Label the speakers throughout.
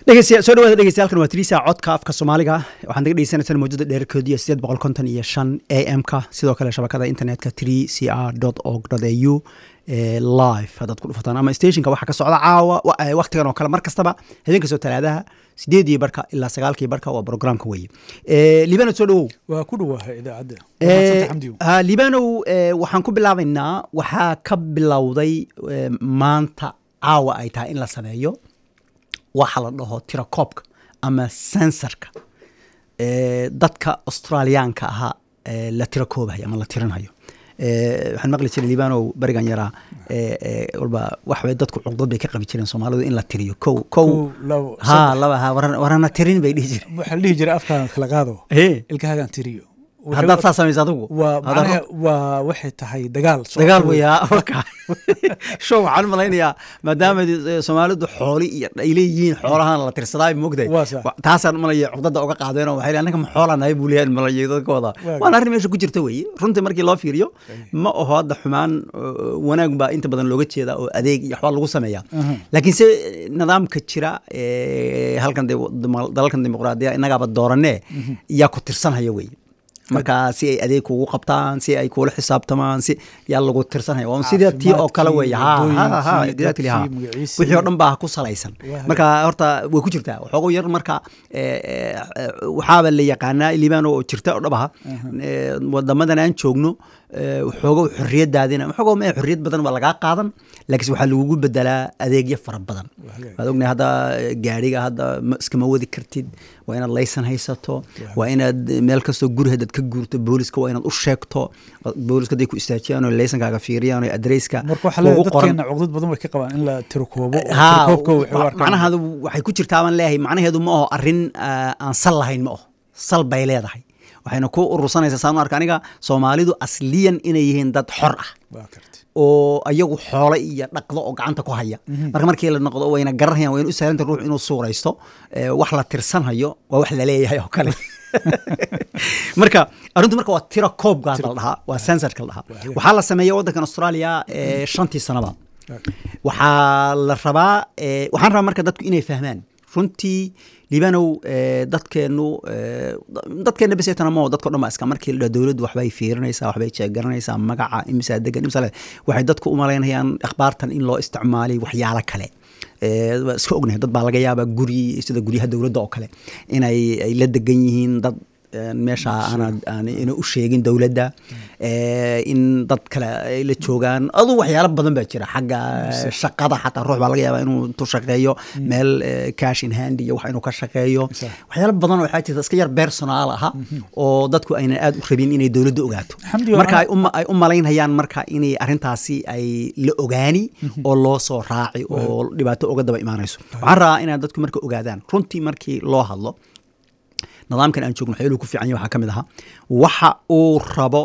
Speaker 1: dhegeystayaal soo dhawaada dhegeystayaal waa tiriisa codka afka soomaaliga waxaan naga dhegeysanaysaa mawjada dheerarkoodiya sideed boqol konton iyo shan a m ka sidoo kale shabakada internetka three c r dot org dot a u live haddaad ku dhufataan ama stationka waxaa ka socda caawa waktigan oo kale mar kastaba habeen kastoo talaadaha sideedii barka ilaa sagaalkii barka waa programka weye libanow soo dhawow
Speaker 2: waa ku dhawaaha idaacadda Mahadsantahay, xamdiyo.
Speaker 1: ha libanow eh, waxaan ku bilaabaynaa waxaa ka bilowday eh, maanta caawa ay tahay in la sameeyo waxa la dhaho tirakoobka ama sensorka eh, dadka australiyaanka ahaa eh, la tirakoobayo ama la tirinayo Eh, waxaan maqli jiray libanow berigan yaraa eh, eh, walba waxbay dadku cuqdad bay ka qabi jireen soomaalidu in la tiriyo kow kow
Speaker 2: Kow, labo,
Speaker 1: ha
Speaker 2: saddex.
Speaker 1: laba ha waran- warana tirin bay dhihi jireen
Speaker 2: waxaa la dhihi jiray afkaan kala qaado
Speaker 1: Hee.
Speaker 2: ilkahaagaan tiriyo Waxay-
Speaker 1: haddaad saa samaysa adigu
Speaker 2: waa
Speaker 1: Haddaad-
Speaker 2: macnaha waa waxay tahay dagaal socod
Speaker 1: dagaal
Speaker 2: wey.
Speaker 1: weyaa marka show waxaan u malaynayaa maadaama eh, soomaalidu xooli iyo ay leeyihiin xoolahan la tirsadaa mogday
Speaker 2: Waa sax.
Speaker 1: Wa- taasaan malaya cuqdada uga qaadeenoo waxay leeyihin, annaga ma xoolanahay buu leeyahay malaya dadka wada
Speaker 2: Waa
Speaker 1: waana arrin meesha ku jirta weeye runtii markii loo fiiriyo ma aho hadda xumaan eh, wanaag baa inta badan looga jeeda oo adeeg iyo waxbaa lagu sameeyaa
Speaker 2: Aha.
Speaker 1: laakiin se nidaamka jira eh, halkan de- dama- dalalkan dimuqraadiya innagaaba dooranee yaa ku tirsanhaya weeye marka si ay adeeg kugu qabtaan si ay kula xisaabtamaan si yaa lagu tirsanhaya waa un sida tii oo kale weeye ha ha ha
Speaker 2: Caafimaadkii,
Speaker 1: exactly ha
Speaker 2: dadkii, magaciisii.
Speaker 1: wixii oo dhan baa ku salaysan
Speaker 2: Waa
Speaker 1: marka horta way ku jirtaa waxoogo yar marka eh, eh, waxaaba la yaqaanaa liibaan oo jirta oo dhabaha eh, wadamadan aan joogno eh, waxoogo xorriyadaadina waxoogo mee xorriyad badan waa lagaa qaadan laakiinse waxaa lagugu bedelaa adeegyo fara badan
Speaker 2: hagaag.
Speaker 1: waad ognahay hadda eh, gaadhiga hadda ma- iskama wadi kartid waa inaad laysan haysato waa inaad meel kastoo guri haddaad ka guurto booliska waa inaad u sheegto booliska hadday ku istaajiyaan oo laysankaaga fiiriyaan oo adreyska
Speaker 2: marka waxaa leedahay
Speaker 1: kugu qoran
Speaker 2: dadkeena cuqdad badan way ka qabaan in la tirokoobo oo
Speaker 1: ha
Speaker 2: tirakoobka waxay u arkaan
Speaker 1: macnaheedu waxay ku jirtaa baan leeyahay macnaheedu ma aho arrin ah, aan sal lahayn ma aho sal bay leedahay waxayna ku urursanaysaa saan u arka aniga soomaalidu asliyan inay yihiin dad xor ah
Speaker 2: waa karti
Speaker 1: oo ayagu xoolo iyo dhaqdo oo gacanta ku haya marka markii la noqdo wayna garanayaan wayna u sahlanta ruux inuu suuraysto eh, wax la tirsanhayo waa wax la leeyahay oo kale marka arrintu marka waa tiro koobgaas la dhahaa waa sensorka la dhahaa waxaa la sameeya waddankan australia eh, shantii sanaba waxaa la rabaa eh, waxaan rabaa marka dadku inay fahmaan runtii liibanow eh, dadkeenu eh, dadkeena besetana mao dadko dhan baa iska markii la dhaho dowladdu waxbay fiirinaysaa waxbay jeegaranaysaa magaca imisaa degan imisa le- waxay dadku u malaynayaan akhbaartan in loo isticmaalay waxyaalo kale Eh, waa iska ognahay dad baa laga yaabaa guri sida guryaha dowladda oo kale inay ay la degan yihiin dad eh, meesha aanad aan ina u sheegin dowladda eh, in dad kale ay la joogaan adu waxyaalo badan baa jira xagga shaqada xataa ruux baa laga yaabaa inuu intuu shaqeeyo meel eh, cash in hand iyo wax inuu ka shaqeeyo
Speaker 2: Sax.
Speaker 1: waxyaalo badan oo waxaa jirta iska yar personaal aha oo dadku aynan aad u rabin inay dowladda ogaato
Speaker 2: Xamdi,
Speaker 1: marka
Speaker 2: waa-
Speaker 1: ay uma- ay u malaynayaan marka inay arrintaasi ay la ogaani oo loo soo raaci oo dhibaato uga daba imaanayso waxaan rabaa inaad dadku marka ogaadaan runtii markii loo hadlo nidaamkan aan joogno waxyaluhu ku fiican yahay waxaa ka mid ahaa waxa uu rabo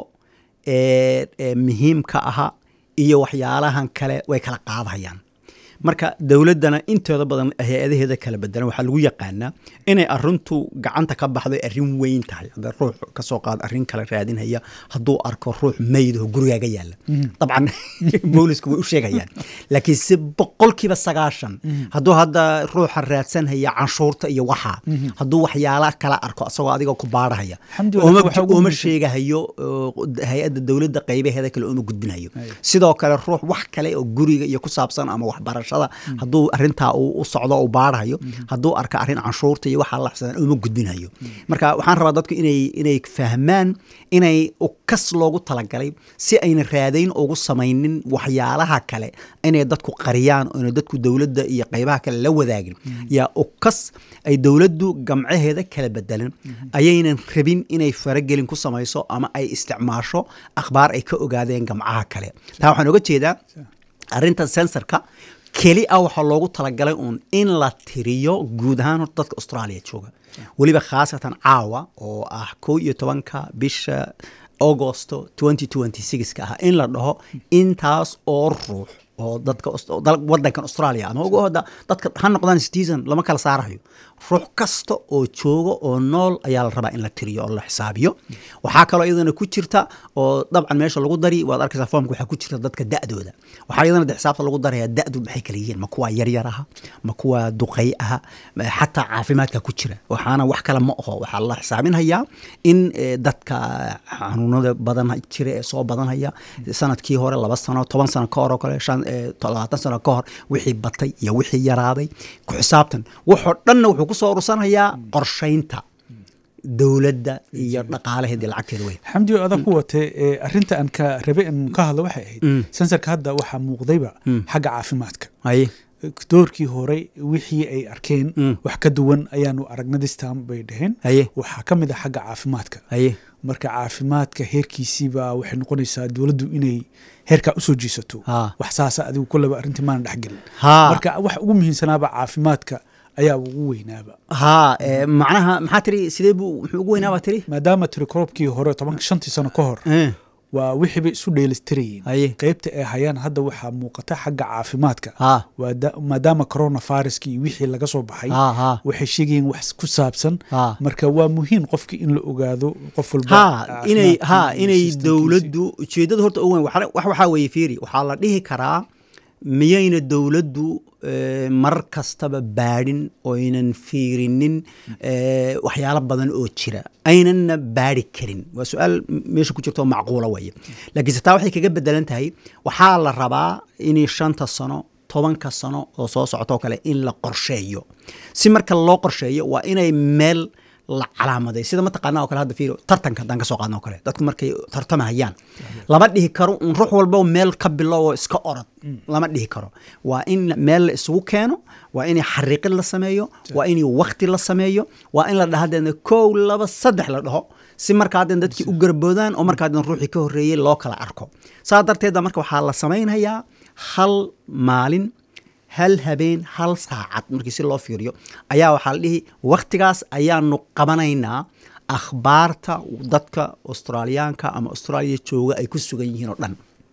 Speaker 1: ee ee muhiimka aha iyo waxyaalahan kale way kala qaadahayaan marka dowladdana intooda badan hay-adaheeda kala bedelan waxaa lagu yaqaanaa inay arrintu gacanta ka baxdo arrin weyn tahay hadda ruux ka soo qaad arrin kale raadinhaya hadduu arko ruux meydoo gurigaaga yaalla dabcan boolisku way u sheegayaan laakiin si boqolkiiba sagaashan hadduu hadda ruuxa raadsanhaya canshuurta iyo waxa hadduu waxyaala kala arko asagoo adiga ku baarahaya
Speaker 2: Xamdi,
Speaker 1: uma
Speaker 2: waxaa ugu
Speaker 1: uma
Speaker 2: muhiimsan-
Speaker 1: sheegahayo oo hay-adda dowladda qaybaheeda kale uma gudbinayo sidoo kale ruux wax kale oo guriga iyo ku saabsan ama waxbarashada hadduu arintaa uu u socdo u baarahayo hadduu arka arrin canshuurta iyo waxaa laxsadan uma gudbinayo marka waxaan rabaa dadku inay inay fahmaan inay ukas loogu talagalay si ayna raadayn ugu samaynin waxyaalaha kale inay dadku qariyaan oo inay dadku dowladda iyo qaybaha kale la wadaagin yaa ukas ay dowladdu gamcaheeda kala bedelan ayaynan rabin inay faragelin ku samayso ama ay isticmaasho akhbaar ay ka ogaadeen gamcaha kale taa waxaan oga jeedaa arrinta sensorka keli ah waxaa loogu talagalay uun in la tiriyo guud ahaan horta dadka australia jooga weliba khaasatan caawa oo ah kow iyo tobanka bisha augosto 2026 ka ah in la dhaho intaas oo ruux oo dadka Aus- oo dal- wadankan australia ama ugu hoda dadka ha noqdaan citizen lama kala saarayo ruux kasta oo jooga oo nool ayaa la rabaa in la tiriyo oo la xisaabiyo waxaa kaloo iyadana ku jirta oo dabcan meesha lagu dari waad arkaysaa foomka waxaa ku jirta dadka da'dooda waxaa iyadana de xisaabta lagu daraya da'du maxay kala yihiin ma kuwa yaryar aha ma kuwa duqay aha ma- xataa caafimaadka ku jira waxaana wax kale ma aho waxaa la xisaabinhayaa in eh, dadka xanuunada badan jira ee soo badanhaya sanadkii hore laba sano toban sano ka hor oo kale shan eh, to- labaatan sano ka hor wixii batay iyo wixii yaraaday ku xisaabtan waxoo dhanna wuxuu kusoo urursanayaa qorshaynta dowladda iyo dhaqaalaheedii lacagteeda wey
Speaker 2: xamdi oo adag ku watay ee arrinta aan ka rabe in ka hadlo waxay ahayd sensarka hadda waxaa muuqdayba xagga caafimaadka
Speaker 1: haye
Speaker 2: doorkii hore wixii ay arkeen
Speaker 1: Mm.
Speaker 2: wax ka duwan ayaanu aragna distam bay dhaheen
Speaker 1: haye
Speaker 2: waxaa ka mid ah xagga caafimaadka
Speaker 1: haye
Speaker 2: marka caafimaadka heerkiisiiba waxay noqonaysaa dowladdu inay heerkaa usoo jiisato
Speaker 1: Ha.
Speaker 2: wax saasa adigu kulleba arrintii maana dhexgelin
Speaker 1: ha
Speaker 2: marka wax ugu muhiimsanaaba caafimaadka ayaa ugu weynaaba
Speaker 1: ha eh, macnaha maxaa tiri sidee buu muxuu ugu weynaa baa tiri
Speaker 2: maadaama tirikoobkii hore toban shantii sano ka hor
Speaker 1: Eh,
Speaker 2: waa wixiiba isu dheelistirayeen
Speaker 1: haye
Speaker 2: qaybta ay hayaan hadda waxaa muuqata xagga caafimaadka
Speaker 1: ha
Speaker 2: waa da- maadaama coronaviruskii iyo wixii laga soo baxay
Speaker 1: ha ha
Speaker 2: waxay sheegayeen wax ku saabsan
Speaker 1: ha
Speaker 2: marka waa muhiim qofkii in la ogaado qof walba
Speaker 1: ha inay ha
Speaker 2: caafimaadkii iyo
Speaker 1: inay
Speaker 2: systemkiisii.
Speaker 1: dowladdu ujeeddada horta ugu weyn waxa- wax waxaa weeye fiiri waxaa la dhihi karaa miyayna dowladdu eh, mar kastaba baadhin oynan fiirinin eh, waxyaalo badan oo jira aynanna baadhi karin waa su-aal m- meesha ku jirta oo macquula weeye laakiinse taa waxay kaga bedelan tahay waxaa la rabaa inay shanta sano tobanka sano oo soo socotoo kale in la qorsheeyo si marka loo qorsheeyo waa inay meel la calaamaday sida mataqaana oo kale hadda fiiro tartanka haddaan ka soo qaadna oo kale dadku markay tartamahayaan lama dhihi karo un ruux walba meel ka bilowo iska orod lama dhihi karo waa in meel la isugu keeno waa in xariiqin la sameeyo waa in wakti la sameeyo waa in la dhaha hadeedna kow laba saddex la dhaho si markaa haddeen dadkii u garboodaan oo markaa haddeen ruuxii ka horreeyey loo kala arko saa darteeda marka waxaa la samaynhayaa hal maalin hal habeen hal saacad markii si loo fiiriyo ayaa waxaa la dhihi wakhtigaas ayaanu qabanaynaa akhbaarta dadka australiyaanka ama austraaliya jooga ay ku sugan yihiin oo dhan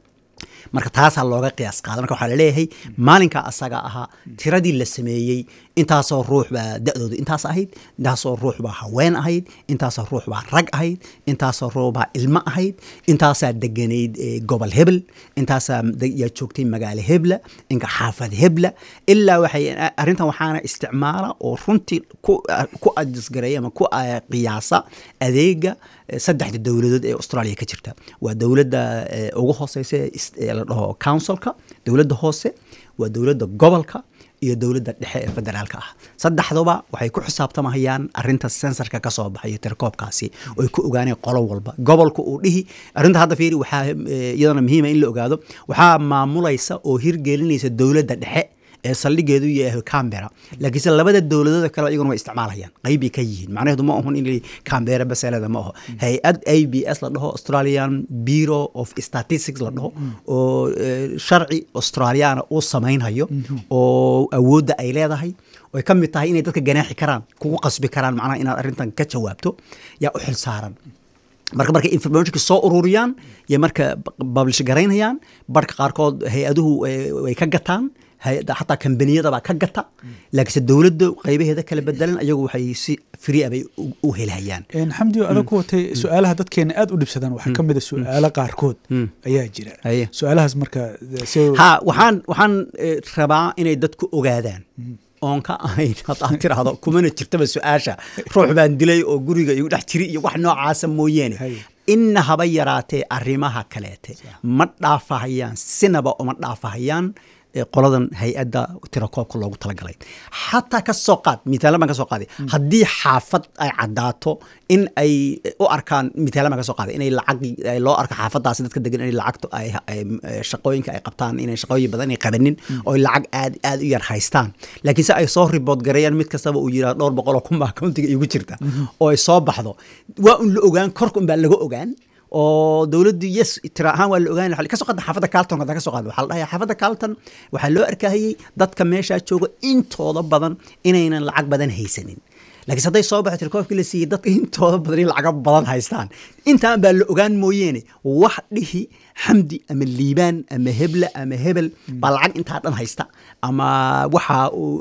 Speaker 1: marka taasaa looga qiyaas qaada marka waxaa laleeyahay maalinka asaga ahaa tiradii la sameeyey intaasoo ruux baa da-doodu intaas ahayd intaasoo ruux baa haween ahayd intaasoo ruux baa rag ahayd intaasoo ruux baa ilmo ahayd intaasaa deganayd eh, gobol hebel intaasaa de- yaa joogtay magaalo hebla inka xaafad hebla ilaa waxay arrintan waxaana isticmaala oo runtii ku ku adisgareeya ama ku ah, qiyaasa adeega eh, saddexda dowladood ee australia ka jirta waa dowladda eh, ugu hooseysa ee is- ee la dhaho councilka dowladda hoose waa dowladda gobolka iyo dowladda dhexe ee federaalka ah saddexduba waxay ku xisaabtamahayaan arinta sensorka ka soo baxayo tirkoobkaasi oo ay ku ogaaneen qolo walba gobolka uu dhihi arrinta hadda fiiri waxaa eh, iyadana muhiima in la ogaado waxaa maamulaysa oo hirgelinaysa dowladda dhexe ee saldhigeedu yahay cambera laakiinse labada dowladood kale iyaguna way isticmaalayaan qeybbay ka yihiin macnaheedu ma ahun in cambera baseleda ma aho hay-ad a b s la dhaho australian bureau of statistics la dhaho oo eh, sharci australiana uu samaynhayo oo awoodda ay leedahay oy ka mid tahay inay dadka ganaaxi karaan kugu qasbi karaan macnaha inaad arrintan ka jawaabto yaa u xil saaran marka markay informationka soo ururiyaan iyo marka publish garaynayaan barka qaarkood hay-aduhu eh, way ka gataan hay-adda xataa kambaniyadabaa ka gata laakiinse dowladda qeybaheeda kala bedelan ayagu waxay si free ah bay u- u helhayaan
Speaker 2: Een, xamdi oo adag ku watay su-aalaha dadkeena aad u dhibsadaan waxaa ka mid a su-aalo qaarkood ayaa jira
Speaker 1: Haye.
Speaker 2: su-aalahaas marka de- si
Speaker 1: ha waxaan waxaan eh, rabaa inay dadku ogaadaan oon ka ahayn haddaad tiraahdo kumana jirtaba su-aasha ruux baan dilay oo guriga igu dhex jiri iyo wax noocaasa mooyeene
Speaker 2: Haye.
Speaker 1: inna haba yaraatee arrimaha kaleete ma dhaafahayaan sinaba uma dhaafahayaan eh, qoladan hay-adda tirakoobka loogu talagalay xataa ka soo qaad mitaalan baan ka soo qaaday haddii xaafad ay caddaato in ay u arkaan mitaalan baan ka soo qaaday inay lacag ay loo arko xaafadaasi dadka degan inay lacagto ay ay- eh, shaqooyinka ay qabtaan inay shaqooyin badan ay qabanin oo ay lacag aad aad u yar haystaan laakiin se ay soo ribood gareeyaan mid kastaba uu yidhaha dhowr boqol oo kun baa accountiga igu jirta oo ay soo baxdo waa un la ogaan korka un baa laga ogaan oo dowladdu yes tira ahaan waa la ogaan lahaa kasoo qaada xaafadda carlton haddaan kasoo qaada waxaa la dhahayaa xaafadda carlton waxaa loo arkahayey dadka meeshaa jooga intooda badan inaynan lacag badan haysanin laakiinse hadday soo baxo tirakoobkii la siiyey dadka intooda badan in lacaga badan haystaan intaan baa la ogaan mooyeene wax dhihi xamdi ama liibaan ama hebla ama hebel baa lacag intaa dhan haysta ama waxa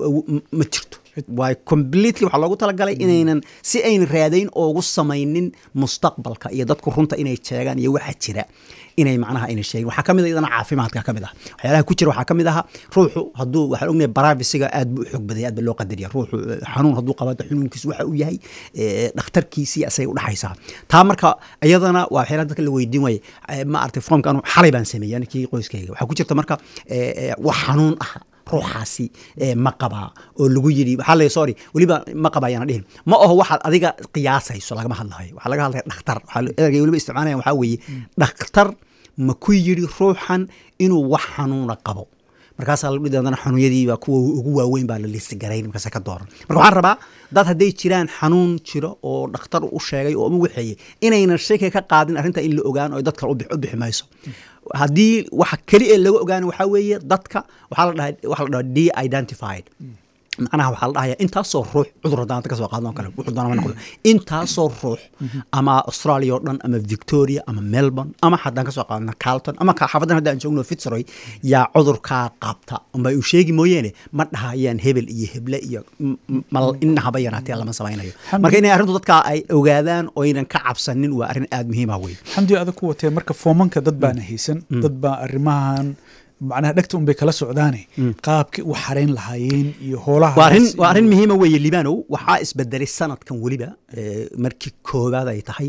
Speaker 1: ma jirto waa completely waxaa loogu talagalay inaynan si aynan raadayn oogu samaynin mustaqbalka iyo dadku runta inay sheegaan iyo waxa jira inay macnaha ayna sheegin waxaa kamid a iyadana caafimaadka kamid ah waxyaalaha ku jira waxaa kamid aha ruuxu hadduu waxaan ognahay barafisiga aad buu u xoog badaya aad ba loo qadariya ruuxu xanuun hadduu qabada xanuunkiisu waxa uu yahay dhakhtarkiisii asay udhaxaysaa taa marka iyadana waa waxyaalaha dadka la weydiin waaye ma aragtay foomka anu xalay baan sameeyey anikii qoyskayga waxaa ku jirta marka wax xanuun ah ruuxaasi ma qabaa oo lagu yidhi waxaa la sorry weliba ma qaba ayaana dhihin ma aho waxaad adiga qiyaasayso lagama hadlayo waxaa laga hadlaya dhakhtar waxaa ergay weliba isticmaalaya waxaa weeye dhakhtar ma ku yidhi ruuxan inuu wax xanuuna qabo markaasaa la dhihi doonana xanuunyadiiba kuwa ugu waaweyn baa la listi garayn markaasa ka dooran marka waxaan rabaa dad hadday jiraan xanuun jiro oo dhakhtar u sheegay oo uma waxeeyey inaynan shaki ka qaadin arrinta in la ogaan oo dad kale u bixi mayso haddii waxa keli ee laga ogaana waxaa weeye dadka waxaa la dhaha waxaa la dhaha de identified macnaha waxaa la dhahaya intaasoo ruux cudur haddaan ka soo qaadno kale wuxuu doonama noqdo intaasoo ruux ama australia oo dhan ama victoria ama melbourne ama haddaan ka soo qaadno carlton ama xaafadan haddaan joogno fitzroy yaa cudurkaa qabta unba uu sheegi mooyeene ma dhahayaan hebel iyo heble iyo mal inahaba yaraatee lama samaynayo marka inay arrintu dadka ay ogaadaan oynan ka cabsanin waa arrin aada muhiima wey
Speaker 2: xamdi adag ku watee marka foomanka dad baana haysan dad baa arrimahan macnaha dhegta un bay kala socdaane qaabkii u xarayn lahaayeen iyo hoolaha
Speaker 1: waa arrin muhiima weeye libanow waxaa isbedelay sanadkan weliba markii koobaad ay tahay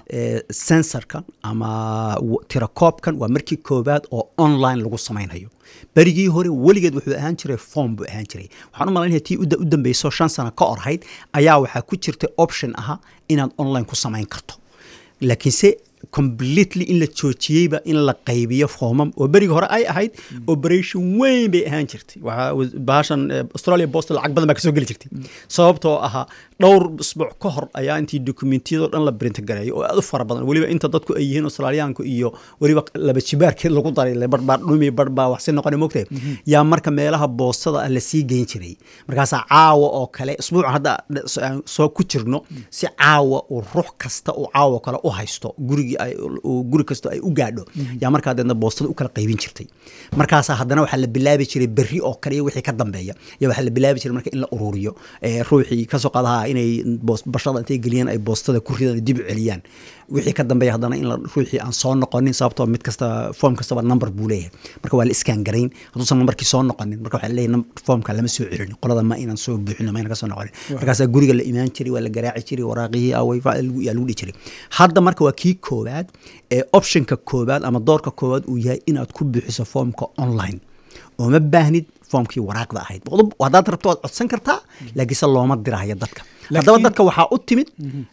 Speaker 1: sensorkan ama tirakoobkan waa markii koobaad oo online lagu samaynayo berigii hore weligeed wuxuu ahaan jiray form buu ahaan jiray waxaan u malaynaya tii u dambeyso shan sano ka orhayd ayaa waxaa ku jirtay option aha inaad online ku samayn karto laakiinse completely in la joojiyeyba in la qaybiyo foomam oo berigi hore ay ahayd operation weyn bay ahaan jirtay bahashan australia post lacag badan baa kasoo geli jirtay sababtoo ahaa dhowr isbuuc ka hor ayaa intii dokumentiyadoo dhan la brinta gareeyo oo aad u fara badan weliba inta dadku ay yihiin australiyaanku iyo weliba laba jibaarkeed lagu daray barbaa dhumi barbaa waxsi noqona mogtay yaa marka meelaha boostada ah lasii geyn jiray markaasaa caawa oo kale isbuucan hadda soo ku jirno si caawa uu ruux kasta uu caawa kale u haysto gurigii guri kastoo ay u gaadho yaa markaa deedna boostada u kala qaybin jirtay markaasaa haddana waxaa la bilaabi jiray berri oo kale iyo wixii ka dambeeya ya waxaa la bilaabi jiray marka in la ururiyo ruuxii kasoo qaadaha inay bashada intay geliyaan ay boostada ku ridaan dib u celiyaan wixii ka dambeeya haddana in ruuxii aan soo noqonin sababtoo mid kasta foom kastaba number buu leeyahay marka waa la iskaan garayn hadduusan numberkii soo noqonin marka waxaa leeyahay foomka lama soo celin qolada ma inaan soo buuxino ma inaan ka soo noqonin markaasaa guriga la imaan jiray waa la garaaci jiray waraaqihii away yaa lagu dhihi jiray hadda marka waa kii koowaad ee optionka koowaad ama doorka koowaad uu yahay inaad ku buuxiso foomka online oo ma baahnid foomkii waraaqda ahayd haddaad rabto waad codsan kartaa laakiinse looma diraayo dadka haddaba dadka waxaa u timid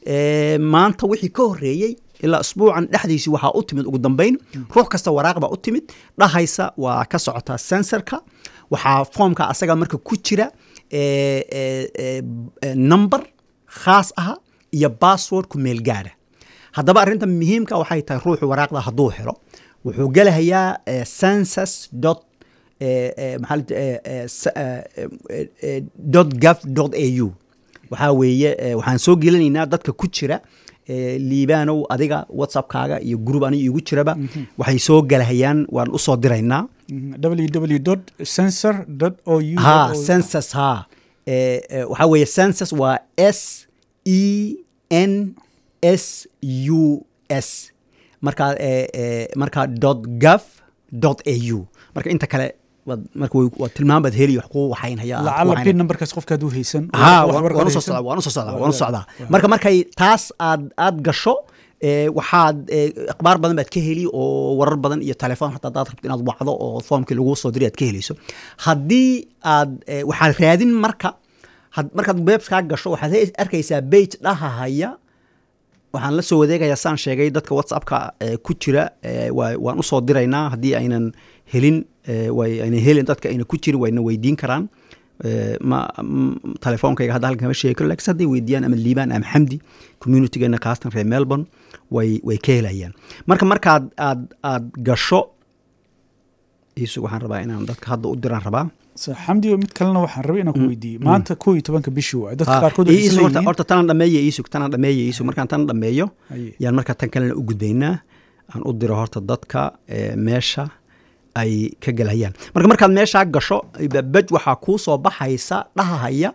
Speaker 1: maanta wixii ka horeeyey ilaa isbuucan dhexdiisii waxaa u timid ugu dambeyn ruux kasta waraaq baa u timid dhahaysa waa ka socotaa sensorka waxaa foomka asaga marka ku jira number khaas aha iyo bassword ku meel gaadha haddaba arrinta muhiimka waxay tahay ruuxu waraaqda hadduu helo wuxuu gelahayaa census dot dot gov dot a u waxaa weeye waxaan soo gelinaynaa dadka ku jira liibanow adiga whatsappkaaga iyo group aniga igu jiraba waxay soo galahayaan waan usoo diraynaa
Speaker 2: www censor o u
Speaker 1: ha census ha waxaa weeye census waa s e n s u s markaa markaa dot gov dot a u marka inta kale marka waa tilmaam baad heli wax kuu waxaynhaya
Speaker 2: lacala pin numberkaas qofka hadduu haysan
Speaker 1: waan usoo socdaa waan usoo socdaa waan usoo socdaa marka markay taas aad aad gasho waxaad akhbaar badan baad ka heli oo warar badan iyo telefoon hataa hadaad rabto inaad wacdo oo foomkii lagu soo diray aad ka helayso haddii aad waxaad raadin marka markaad webskaa gasho waxaad arkaysaa bage dhahahaya waxaan la soo wadeegayaa saan sheegay dadka whatsappka ku jira waan usoo diraynaa haddii aynan helin aynan helin dadka ayna ku jirin wayna weydiin karaan ma telefoonkayga hadda halkan kama sheegi karo lakiin hadday weydiiyaan ama liibaan ama xamdi communitygeena kaastan reer melbourne way way ka helayaan marka markaad aad aad gasho iisug waxaan rabaa inaan dadka hadda u diraan rabaa
Speaker 2: So, xamdi mid kalena waxaan rabay inaan ku weydiiyey maanta koo iyo tobanka bishii waay dadka
Speaker 1: Ah,
Speaker 2: qaarkood
Speaker 1: ii-
Speaker 2: waxay
Speaker 1: iisug horta
Speaker 2: isleeyihiin
Speaker 1: horta tanaan dhameeye iisug tanaan dhameeye iisug markaan tan dhameeyo
Speaker 2: Haye.
Speaker 1: yaan markaa tan kalena u gudbaynaa aan u diro horta dadka eh, meesha ay ka gelayaan marka markaad meeshaa gasho baj waxaa kuu soo baxaysa dhahahaya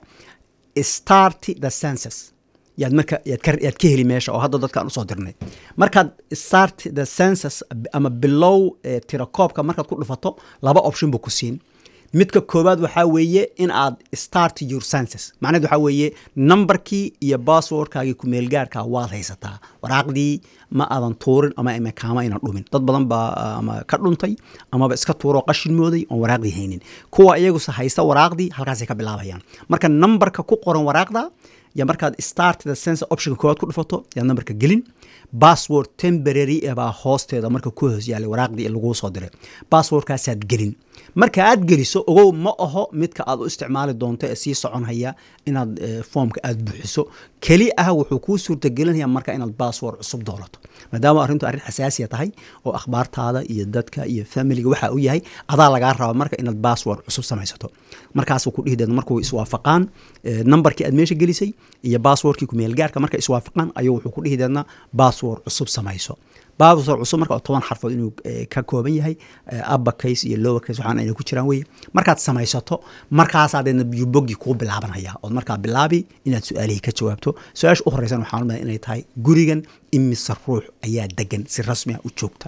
Speaker 1: start the census yaad marka yaad ka, yaad ka heli meesha oo hadda dadkaan usoo dirnay markaad start the census ama bilow eh, tirakoobka markaad ku dhufato laba option buu ku siin midka koowaad waxaa weeye in aad start your census macnaheed waxaa weeye numberkii iyo passwordkaagii kumeelgaarka waad haysataa waraaqdii ma aadan tuurin ama ima kaama aynan dhumin dad badan baa ah, ama ka dhuntay amaba iska tuuroo qashin mooday oon waraaqdii haynin kuwa iyaguse haysta waraaqdii halkaasay ka bilaabayaan marka numberka ku qoran waraaqda ya markaad start the census optionka koowaad ku dhufato yaad numberka gelin password temporary eh baa hoosteeda marka ku hoos yaalay waraaqdii ee laguu soo diray passwordkaasaad gelin marka aad geliso ogow ma aho midka aad u isticmaali doonto ee sii soconhaya inaad eh, foomka aad buuxiso keli ah wuxuu kuu suurtagelinaya marka inaad password cusub doolato maadaama arrintu arrin xasaasiya tahay oo akhbaartaada iyo dadka iyo familiga waxa uu yahay adaa lagaa raba marka inaad password cusub samaysato markaasuu ku dhihi deedna markuu iswaafaqaan eh, numberkii aad meesha gelisay iyo passwordkii kumeelgaarka marka iswaafaqaan ayuu wuxuu ku dhihi deedna password cusub samayso password cusub marka oo toban xarfood inuu eh, ka kooban yahay eh, upper case iyo lower case waxaan ayna ku jiraan weye markaad samaysato markaasaa deedna bogii kuu bilaabanaya ood markaa bilaabi inaad su-aalihii ka jawaabto su-aasha u horeysan waxaan umaleya inay tahay gurigan imise ruux ayaa degan si rasmi ah u joogta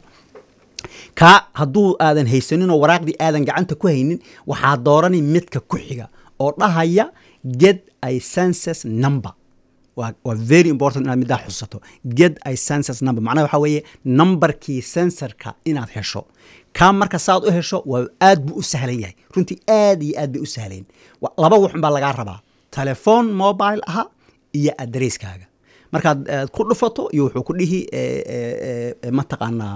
Speaker 1: kaa hadduu aadan haysanin oo waraaqdii aadan gacanta ku haynin waxaa doorani midka ku xiga oo dhahaya get a census number waa waa very important inaad middaa xusato get a census number macnaha waxaa weeye numberkii sensorka inaad hesho kaa marka saad u hesho waa aad buu u sahlan yahay runtii aad iyo aad bay u sahleen Wa- laba wuxun baa lagaa rabaa telephone mobile aha iyo adresskaaga markaad eh, ku dhufato iyo wuxuu ku dhihi eh, eh, eh, mataqaanaa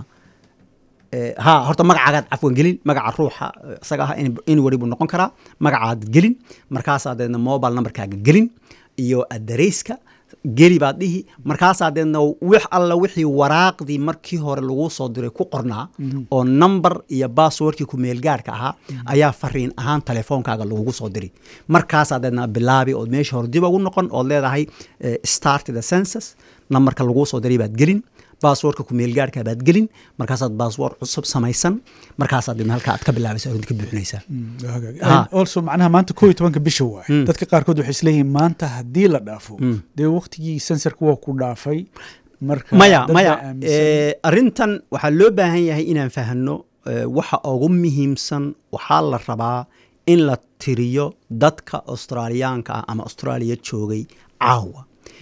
Speaker 1: Eh, ha horta magacaagaad cafwan gelin magaca ruuxa eh, isaga ah anybody buu noqon karaa magacaad gelin markaasaa deedna mobile numberkaaga gelin iyo adareyska geli baad dhihi markaasaa deedna wix alla wixii waraaqdii markii hore lagu soo diray ku qornaa oo number iyo passwordkii ku meelgaarka ahaa ayaa fariin ahaan telefoonkaaga lagugu soo diri markaasaa deedna bilaabi ood meesha hore dib ugu noqon ood leedahay eh, start the census numberka laguu soo diray baad gelin baaswoorka kumeelgaarka baad gelin markaasaad baaswoor cusub samaysan markaasaad dibna halka aad ka bilaabaysa arrinta ka buuxinaysaa Ha.
Speaker 2: also macnaha maanta koo iyo tobanka bisha waay dadka qaarkood waxay isleeyihiin maanta haddii la dhaafo dee waqtigii sensorka waa ku dhaafay marka
Speaker 1: maya
Speaker 2: dad
Speaker 1: maya
Speaker 2: baa aaminsan.
Speaker 1: eh, arrintan waxaa loo baahan yahay inaan fahanno eh, waxa ugu muhiimsan waxaa la rabaa in la tiriyo dadka australiyaanka ah ama austraaliya joogay caawa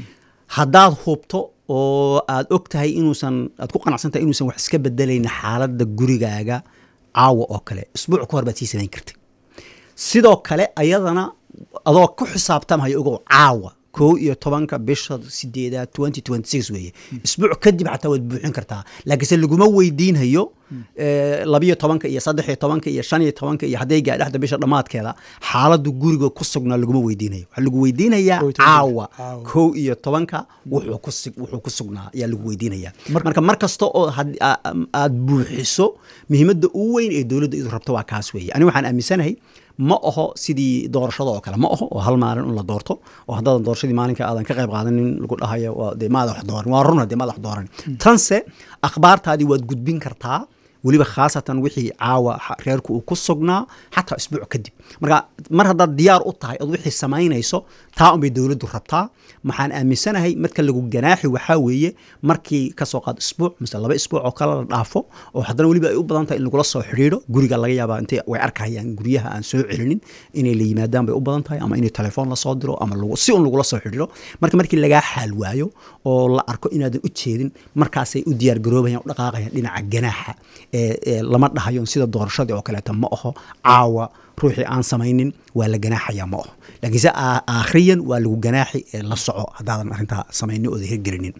Speaker 1: haddaad hubto oo aad og tahay inuusan aad ku qanacsantahay inuusan wax iska bedelayna xaaladda gurigaaga caawa oo kale isbuuc ka hor baad sii samayn kartay sidoo kale ayadana adoo ku xisaabtamhayo ogow caawa kow iyo tobanka bisha sideedaad twenty twenty six weeye isbuuc kadib xataa waad buuxin kartaa laakiinse laguma weydiinhayo eh, labiyo tobanka iyo saddex iyo tobanka iyo shan iyo tobanka iyo hadday gaadhaxda bisha dhammaadkeeda xaaladu guriga ku sugnaa laguma weydiinayo waxaa lagu weydiinayaa
Speaker 2: Kow iyo tobanka.
Speaker 1: caawa
Speaker 2: Caawa.
Speaker 1: kow iyo tobanka wuxuu ku sig- wuxuu ku sugnaa ayaa lagu weydiinayaa
Speaker 2: Marka-
Speaker 1: marka mar kasta oo had- a- am- aad buuxiso muhiimadda ugu weyn ee dowladda idu rabto waa kaas weeye ani waxaan aaminsanahay ma aho sidii doorashada oo kale ma aho oo hal maalin un la doorto oo haddaadan doorashadii maalinka aadan ka qayb qaadanin lagu dhahayo waa dee maada wax dooran waa runa dee maada wax dooran tanse akhbaartaadii waad gudbin kartaa weliba khaasatan wixii caawa xa- reerku uu ku sugnaa xataa isbuuc kadib marka mar haddaad diyaar u tahay ood wixii samaynayso taa unbay dowladdu rabtaa maxaan aaminsanahay marka lagu ganaaxi waxaa weeye markii kasoo qaad isbuuc mise laba isbuuc oo kale la dhaafo oo haddana weliba ay u badan tahay in lagula soo xidhiidho guriga laga yaabaa intay way arkayaan guryaha aan soo celinin inay la yimaadaan bay u badan tahay ama inay telefoon lasoo diro ama lagu- si un lagula soo xidhiidho marka markii lagaa xaal waayo oo la arko inaadan u jeedin markaasay u diyaar garoobayaan u dhaqaaqayaan dhinaca ganaaxa ee ee lama dhahayo sida doorashadii oo kaleeta ma aho caawa ruuxii aan samaynin waa la ganaaxaya ma aho laakiinse aa- aakhriyan waa lagu ganaaxi ee la soco haddaadan arrintaa samaynin ooda hirgelinin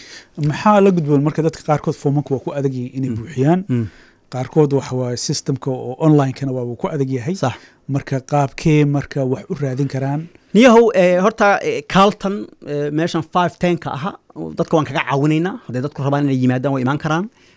Speaker 2: maxaa la gudboon marka dadka qaarkood foomanka waa ku adag yihiin inay buuxiyaan qaarkood waxa waaye systemka oo onlinekana waa ku adag yahay
Speaker 1: sax
Speaker 2: marka qaabkee marka wax u raadin karaan
Speaker 1: niyahow eh, horta eh, carlton eh, meeshan five tenka aha dadka waan kaga caawinaynaa hadday dadku rabaan inay yimaadaan way imaan karaan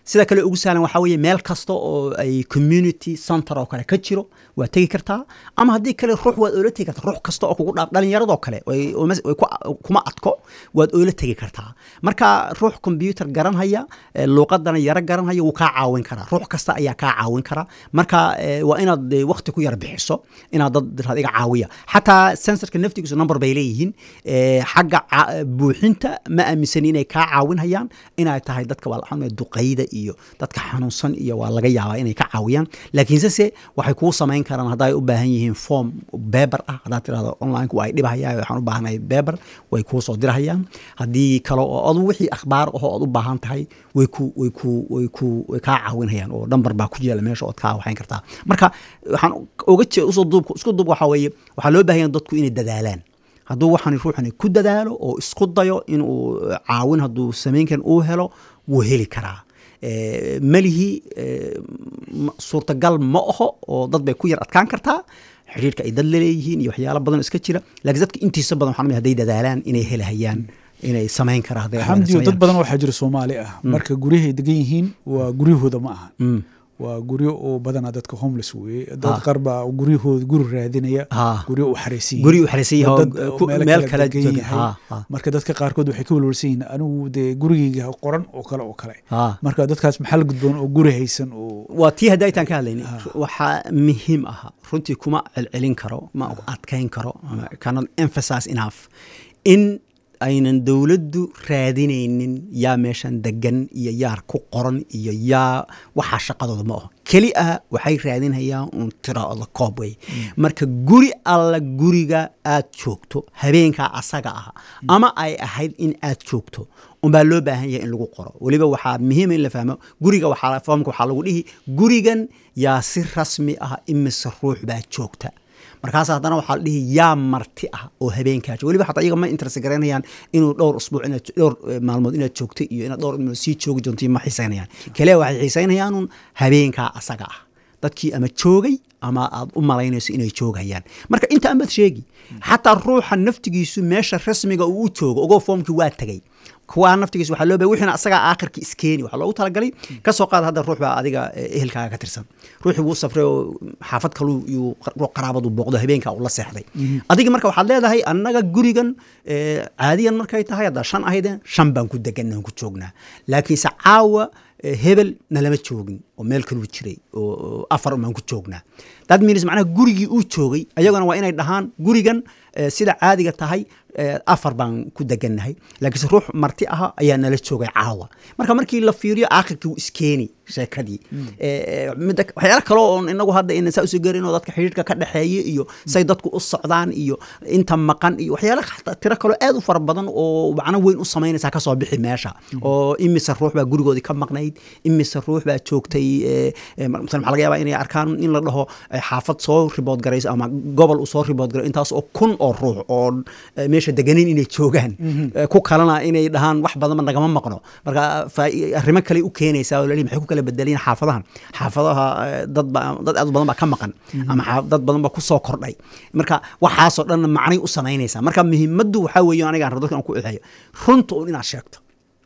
Speaker 1: sida kale ugu sahlan waxaa weeye meel kasta oo ay community center oo kale ka jiro waad tegi kartaa ama haddii kale ruux waad oola tegi kartaa ruux kasta oo kugu dhaaf dhalinyaradoo kale way- way ku- kuma adko waad oola tegi kartaa marka ruux computer garanhaya eh, luuqadana yaro garanhaya wuu kaa caawin karaa ruux kasta ayaa kaa caawin karaa marka eh, waa inaad eh, waqti ku yar bixiso inaad dad dad iga caawiya xataa sensorka naftigiisu number bay leeyihiin eh, xagga ca- buuxinta ma aaminsani inay kaa caawinhayaan inay tahay dadka waa la duqayda iyo dadka xanuunsan iyo waa laga yaabaa inay ka caawiyaan laakiinse se waxay kuu samayn karaan hadday u baahan yihiin form beber ah haddaad tirahdo online waa ay dhibahayaan waxaan u baahanahay beber way kuu soo dirahayaan haddii kale oo adu wixii akhbaar ahoo aad u baahan tahay way ku way ku way ku way kaa caawinayaan oo number baa ku yaala meesha ood kaa waxayn kartaa marka waxaan uga jee usoo duub isku duub waxaa weeye waxaa loo baahan yahay dadku inay dadaalaan hadduu waxaan ruuxani ku dadaalo oo isku dayo inuu caawin hadduu samayn karin uu helo wuu heli karaa Eh, melihi eh, ma- suurtagal ma aho oo dad bay ku yar adkaan kartaa xiriirka ay dad laleeyihiin iyo waxyaalo badan oo iska jira laakiin dadka intiisa badan waxaan hadday dadaalaan inay helahayaan inay samayn karaan hadday rabaan inay
Speaker 2: xamdiyo dad
Speaker 1: sameeyaan.
Speaker 2: badan waxaa jira soomaali ah marka guryahay degan yihiin waa guryahooda ma aha
Speaker 1: Mm.
Speaker 2: waa guryo oo badanaa dadka homeless weeye
Speaker 1: Ah.
Speaker 2: dad qaar baa guryahooda guri raadinaya
Speaker 1: Ah.
Speaker 2: guryo u xaraysan yihiin.
Speaker 1: guri u xarisan yahay oo
Speaker 2: Dad oo
Speaker 1: ku-
Speaker 2: meelo
Speaker 1: meel
Speaker 2: kala
Speaker 1: kale
Speaker 2: degan
Speaker 1: jooga.
Speaker 2: yahay.
Speaker 1: Ha, ha.
Speaker 2: marka dadka qaarkood waxay ka walwalsan yihiin anigu dee gurigeyga qoran oo kale oo kale
Speaker 1: Ha.
Speaker 2: marka dadkaas maxaa la gudboon oo guri haysan oo
Speaker 1: waa tii hadda aytaan ka hadlayni waxaa muhiim aha runtii kuma celcelin karo ma adkayn karo ama cannot emphasize enough in aynan dowladdu raadinaynin yaa meeshan degan iyo yaa ku qoran iyo yaa waxaa shaqadooda ma aho keli ah waxay raadinayaan uun tiraada koob wey marka guri alla guriga aad joogto habeenkaa asaga ah ama ay ahayd in aad joogto unbaa loo baahan yahay in lagu qoro weliba waxaa muhiima in la fahmo guriga waxaa foomka waxaa lagu dhihi gurigan yaa si rasmi ah imise ruux baa joogta markaas haddana waxaa la dhihi yaa marti ah oo habeenkaa jooga weliba xataa iyaga ma interest garaynayaan inuu dhowr usbuuc inaad dhowr eh, maalmood inaad joogto iyo inaad dhowr maalmood sii joogi doonto ma xiisaynayaan kaliya waxay xiisaynayaan un habeenkaa asaga ah dadkii ama joogay ama aad u malaynayso inay joogayaan marka inta amaad sheegi xataa ruuxa naftigiisu meesha rasmiga uu u joogo ogoo foomkii waa tegey kuwaa naftigiis waxaa loo baahay wixina asagaa aakhirka iskeeni waxaa loogu talagalay ka soo qaad hadda ruux baa adiga eh, ehelkaaga ka tirsan ruuxii wuu safray oo xaafad kaluu yuu ruux qaraabadu booqdo habeenkaa uu la seexday adiga marka waxaad leedahay annaga gurigan eh, caadiyan markay tahay haddaa shan ahaydeen shan baan ku deganna ku joognaa laakiinse caawa eh, hebel nalama joogin oo meel kaluu jiray oo oo afar baan ku joognaa that means macnaha gurigii uu joogay ayagana waa inay dhahaan gurigan eh, sida caadiga tahay eh, afar baan ku degannahay laakiinse ruux marti aha ayaa nala joogay caawa marka markii la fiiriyo aakhirkii wuu iskeeni sheekadii Eh, midda waxyaalo kale oo inagu hadda ina saa usoo garin oo dadka xidhiirka ka dhexeeya iyo say dadku u socdaan iyo inta maqan iyo waxyaalo xataa tiro kaloo aad u fara badan oo macno weyn u samaynaysaa ka soo bixi meesha oo imise ruux baa gurigoodii ka maqnayd imise ruux baa joogtay eh, eh, masala waxaa laga yaabaa inay arkaan in la dhaho eh, xaafad soo ribood garayso ama gobol uu soo ribood garay intaas oo kun oo ruux oo eh, meesha deganin inay joogaan Eh, ku kalena inay dhahaan wax badanba nagama maqno marka faa- arrimo kale u keenaysaa oo lalihi maxay ku kala bedelayeen xaafadahan xaafadaha eh, dad ba dad aad u badan baa ka maqan ama xaaf- dad badan baa ku soo kordhay marka waxaasoo dhan macnay u samaynaysaa marka muhiimaddu waxaa weeye aniga aan rabo dadka aan ku eexeeyo runta un inaad sheegto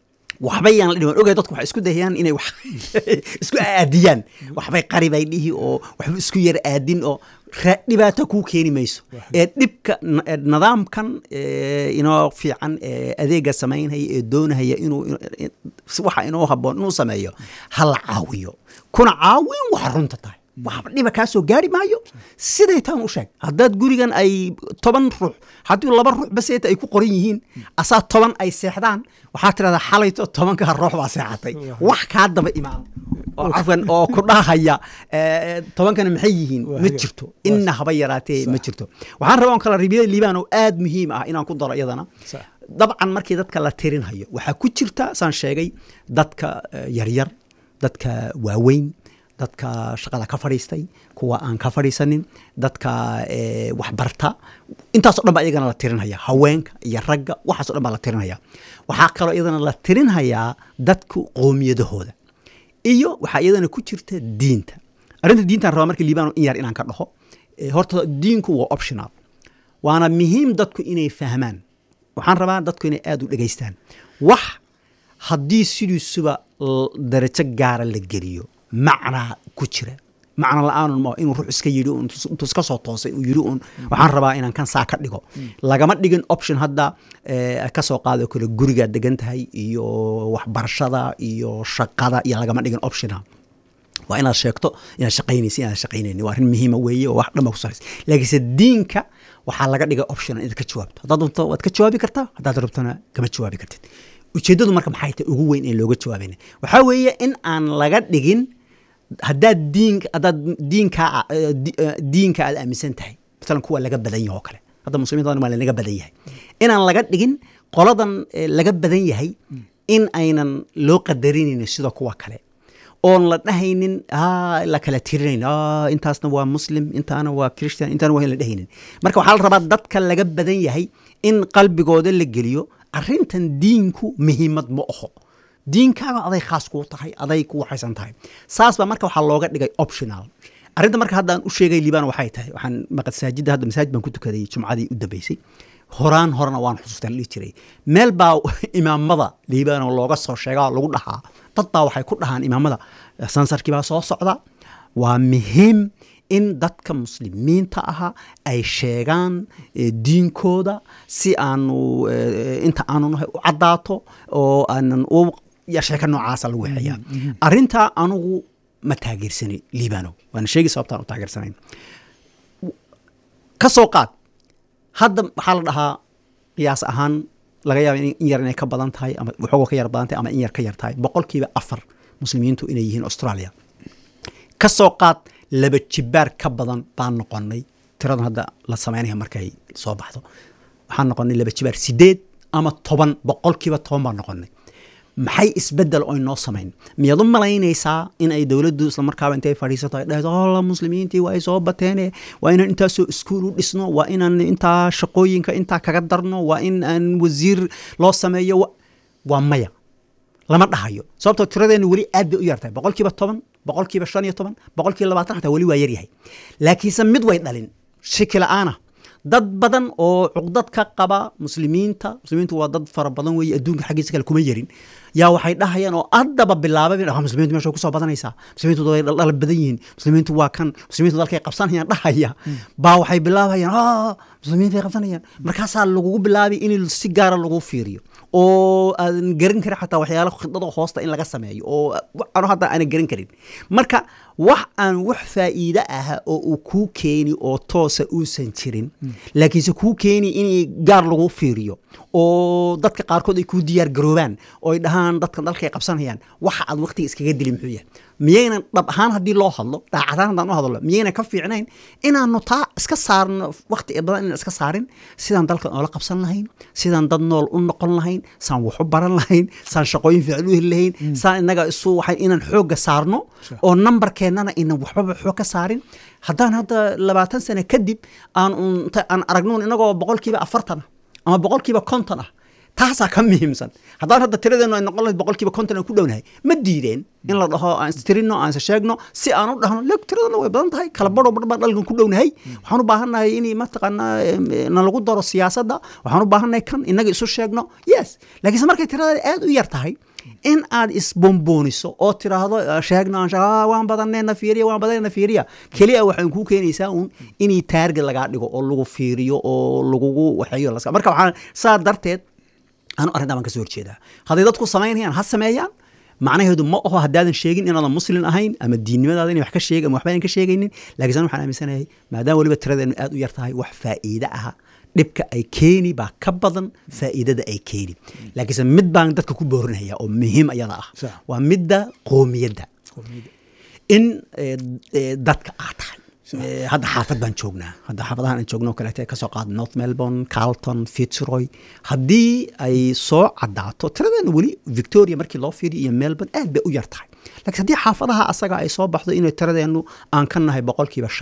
Speaker 1: waxba yaan la dhiman ogay dadku waxay isku dayayaan inay wax isku aadiyaan waxbay qari bay dhihi oo waxba isku yar aadin oo ra- dhibaato kuu keeni mayso ee dhibka n- ee nidaamkan ee, inoo fiican ee adeega samaynhaya ee doonahaya inuu in- in- si waxa inoo haboon inuu sameeyo ha la caawiyo kuna caawin waxa runta tahay waxba dhiba kaa soo gaari maayo siday taan u sheeg haddaad gurigan ay toban ruux haddii laba ruux baseeta ay ku qoran yihiin asaa toban ay seexdaan waxaa tirahdaa xalayto tobankaa ruux baa seexatay wax kaa daba imaan oo cafwan oo ku dhahaya eh, tobankana maxay yihiin
Speaker 2: Waa
Speaker 1: ma
Speaker 2: haga-
Speaker 1: jirto ina haba yaraatee ma jirto waxaan rabaa on kala ribiyada liibaan oo aad muhiim ah inaan ku daro iyadana
Speaker 2: Sax.
Speaker 1: dabcan markii dadka la tirinhayo waxaa ku jirta saan sheegay dadka eh, yaryar dadka waaweyn dadka shaqada ka fadhiistay kuwa aan ka fadhiisanin dadka eh, waxbarta intaasoo dhan baa iyagana la tirinhaya haweenka iyo ragga waxaasoo dhan baa la tirinhaya waxaa kaloo iyadana la tirinhayaa dadku qoomiyadahooda iyo waxaa iyadana ku jirta diinta arrinta diintaan rabaa marka liibano in yar inaan ka dhaho Eh, horta diinku waa optional waana muhiim dadku inay fahmaan waxaan rabaa dadku inay aad u dhegaystaan wax haddii sidiisuba l- darajo gaara la geliyo macnaa ku jira macna la-aanun ma inuu ruux iska yidhi un intuu intuu iska soo toosay uu yidhi un waxaan rabaa inaan kan saa ka dhigo lagama dhigin option hadda eh, ka soo qaado kale gurigaad degan tahay iyo waxbarashada iyo shaqada iyo lagama dhigin optiona waa inaad sheegto inaad shaqaynaysa inaad shaqaynayni waa arrin muhiima weeye oo wax dhanba ku saraysa laakiinse diinka waxaa laga dhigay option inaad ka jawaabto haddaad rabto waad ka jawaabi kartaa haddaad rabtona kama jawaabi kartid ujeeddadu marka maxay tahay ugu weyn ee looga jawaabayna waxaa weeye in aan laga dhigin haddaad diin haddaad diinka eh, di- eh, diinka aad aaminsan tahay masalan kuwa laga badan yahay oo kale hadda muslimiinta waa lanaga badan yahay inaan laga dhigin qoladan eh, laga badan yahay in aynan loo qadarinaynin sida kuwa kale oon la dhahaynin "Ah, la kala tirinayn "Ah, intaasna waa muslim intaana waa christian intaana waa in la dhahaynin marka waxaa la rabaa dadka laga badan yahay in qalbigooda la geliyo arrintan diinku muhiimad ma aho diinkaaga aday khaas kuu tahay aday ku waxaysan tahay saas baa marka waxaa looga dhigay optional arrinta marka haddaan u sheegay liibaan waxay tahay waxaan masaajidda hadda masaajid baan ku tukaday jumcadii u dambeysay horaan horena waan xusuustaan dhihi jiray meel baa imaamada liibaan oo looga soo sheegaa lagu dhahaa dad baa waxay ku dhahaan imaamada sansarkii baa soo socda waa muhiim in dadka muslimiinta ahaa ay sheegaan eh, diinkooda si aanu eh, inta aanu nahay u caddaato oo aanan u ya sheeka noocaasa lagu waxeeyaa arrintaa anugu ma taageersani liibano waana sheegi sababtaan u taageersanayn ka soo qaad hadda waxaa la dhahaa qiyaas ahaan laga yaaba in in yar inay ka badan tahay ama waxoogoo ka yar badan tahay ama in yar ka yar tahay boqolkiiba afar muslimiintu inay yihiin australia ka soo qaad laba jibaar ka badan baan noqonay tiradan hadda la samaynaya markay soo baxdo waxaan noqonay laba jibaar sideed ama toban boqolkiiba toban baan noqonay maxay isbedel oy noo samayn miyaad u malaynaysaa in ay dowladdu islamarkaaba intay fadhiisato ay dhahdo alla muslimiintii waa ay soo bateene waa inaan intaasoo iskuul u dhisno waa inaan intaa shaqooyinka intaa kaga darno waa in aan wasiir loo sameeyo wa- waa maya lama dhahayo sababtoo tiradeenu weli aad bay u yartahay boqolkiiba toban boqolkiiba shan iyo toban boqolkiiba labaatan xataa weli waa yaryahay laakiinse mid way dhalin shiki la'aana dad badan oo cuqdad ka qaba muslimiinta muslimiintu waa dad fara badan weeye adduunka xaggiisa kale kuma yarin yaa waxay dhahayaan oo addaba bilaabay ah muslimiintu meesha way kusoo badanaysaa muslimiintu way dhaldhala badan yihiin muslimiintu waa kan muslimiintu dalkay qabsanayaan dhahaya baa waxay bilaabayaan "Ah, muslimiintu ay qabsanayaan markaasaa lagugu bilaabay in si gaara lagu fiiriyo oo aadan garan karin xataa waxyaalo khidada hoosta in laga sameeyo oo ano hadda aanan garan karin marka wax aan wax faa'iide ah oo uu kuu keeni oo toosa uusan jirin laakiinse kuu keeni in gaar lagu fiiriyo oo dadka qaarkood ay kuu diyaar garoobaan oo ay dhahaan dadkan dalkay qabsanayaan waxa aad waqtiga iskaga dili muxuu yahay miyaynan dhab ahaan haddii loo hadlo daacadaan haddaan u hadlo miyaynan ka fiicnayn inaanu taa iska saarno waqti badan inaan iska saarin sidaan dalkan oola qabsan lahayn sidaan dad nool u noqon lahayn saan wax u baran lahayn saan shaqooyin fiican u heli lahayn saan inaga isu waxay inaan xoogga saarno oo nambarkeennana inan waxbaba xoog ka saarin haddaan hadda labaatan sano kadib aan un- inta aan aragnuun inagoo boqolkiiba afartan ah ama boqolkiiba konton ah taasaa ka muhiimsan haddaan hadda tiradeenu ay noqon lahayd boqolkiiba konton aan ku dhownahay ma diideen in la dhaho aan istirino aan is sheegno si aan u dhahno leg tiradana way badan tahay kala badho badh baan dhalkan ku dhownahay waxaan u baahannahay in mataqaanaa em, na lagu daro siyaasadda waxaan u baahannahay kan inaga isu sheegno yes laakiinse markay tirada aad u yar tahay in aad isbombooniso oo tiraahdo "Ah, sheegno aan sheeg- ah, waan badanee na fiiriya waan badanee na fiiriya keliya waxay kuu keenaysaa un inay taarget lagaa dhigo oo lagu fiiriyo oo lagugu waxeeyo las- marka waxaan saa darteed anu arrintaa baan ka soo horjeedaa hadday dadku samaynayaan ha sameeyaan macnaheedu ma aho haddaadan sheegin inaadan muslin ahayn ama diinnimadaada inay wax ka sheeg ama waxba aan ka sheegaynin laakiin waxaan aaminsanahay maadaama weliba tiradeenu aad u yar tahay wax faa'iide aha dhibka ay keeni baa ka badan faa'iidada ay keeni laakiinse mid baan dadka ku boorinaya oo muhiim ayada ah
Speaker 2: Sax.
Speaker 1: waa midda qoomiyadda in eh, eh, dadka aa tahay Eh, hadda xaafad baan joognaa hadda xaafadahan aan joogno oo kaleete kasoo qaad north melbourne carlton fitzroy haddii ay soo caddaato tiradeena weli victoria markii loo fiiriyo iyo melbourne aad bay u yar tahay laakiin haddii xaafadaha asaga ay soo baxdo inay tiradeenu aan ka nahay boqolkiiba shan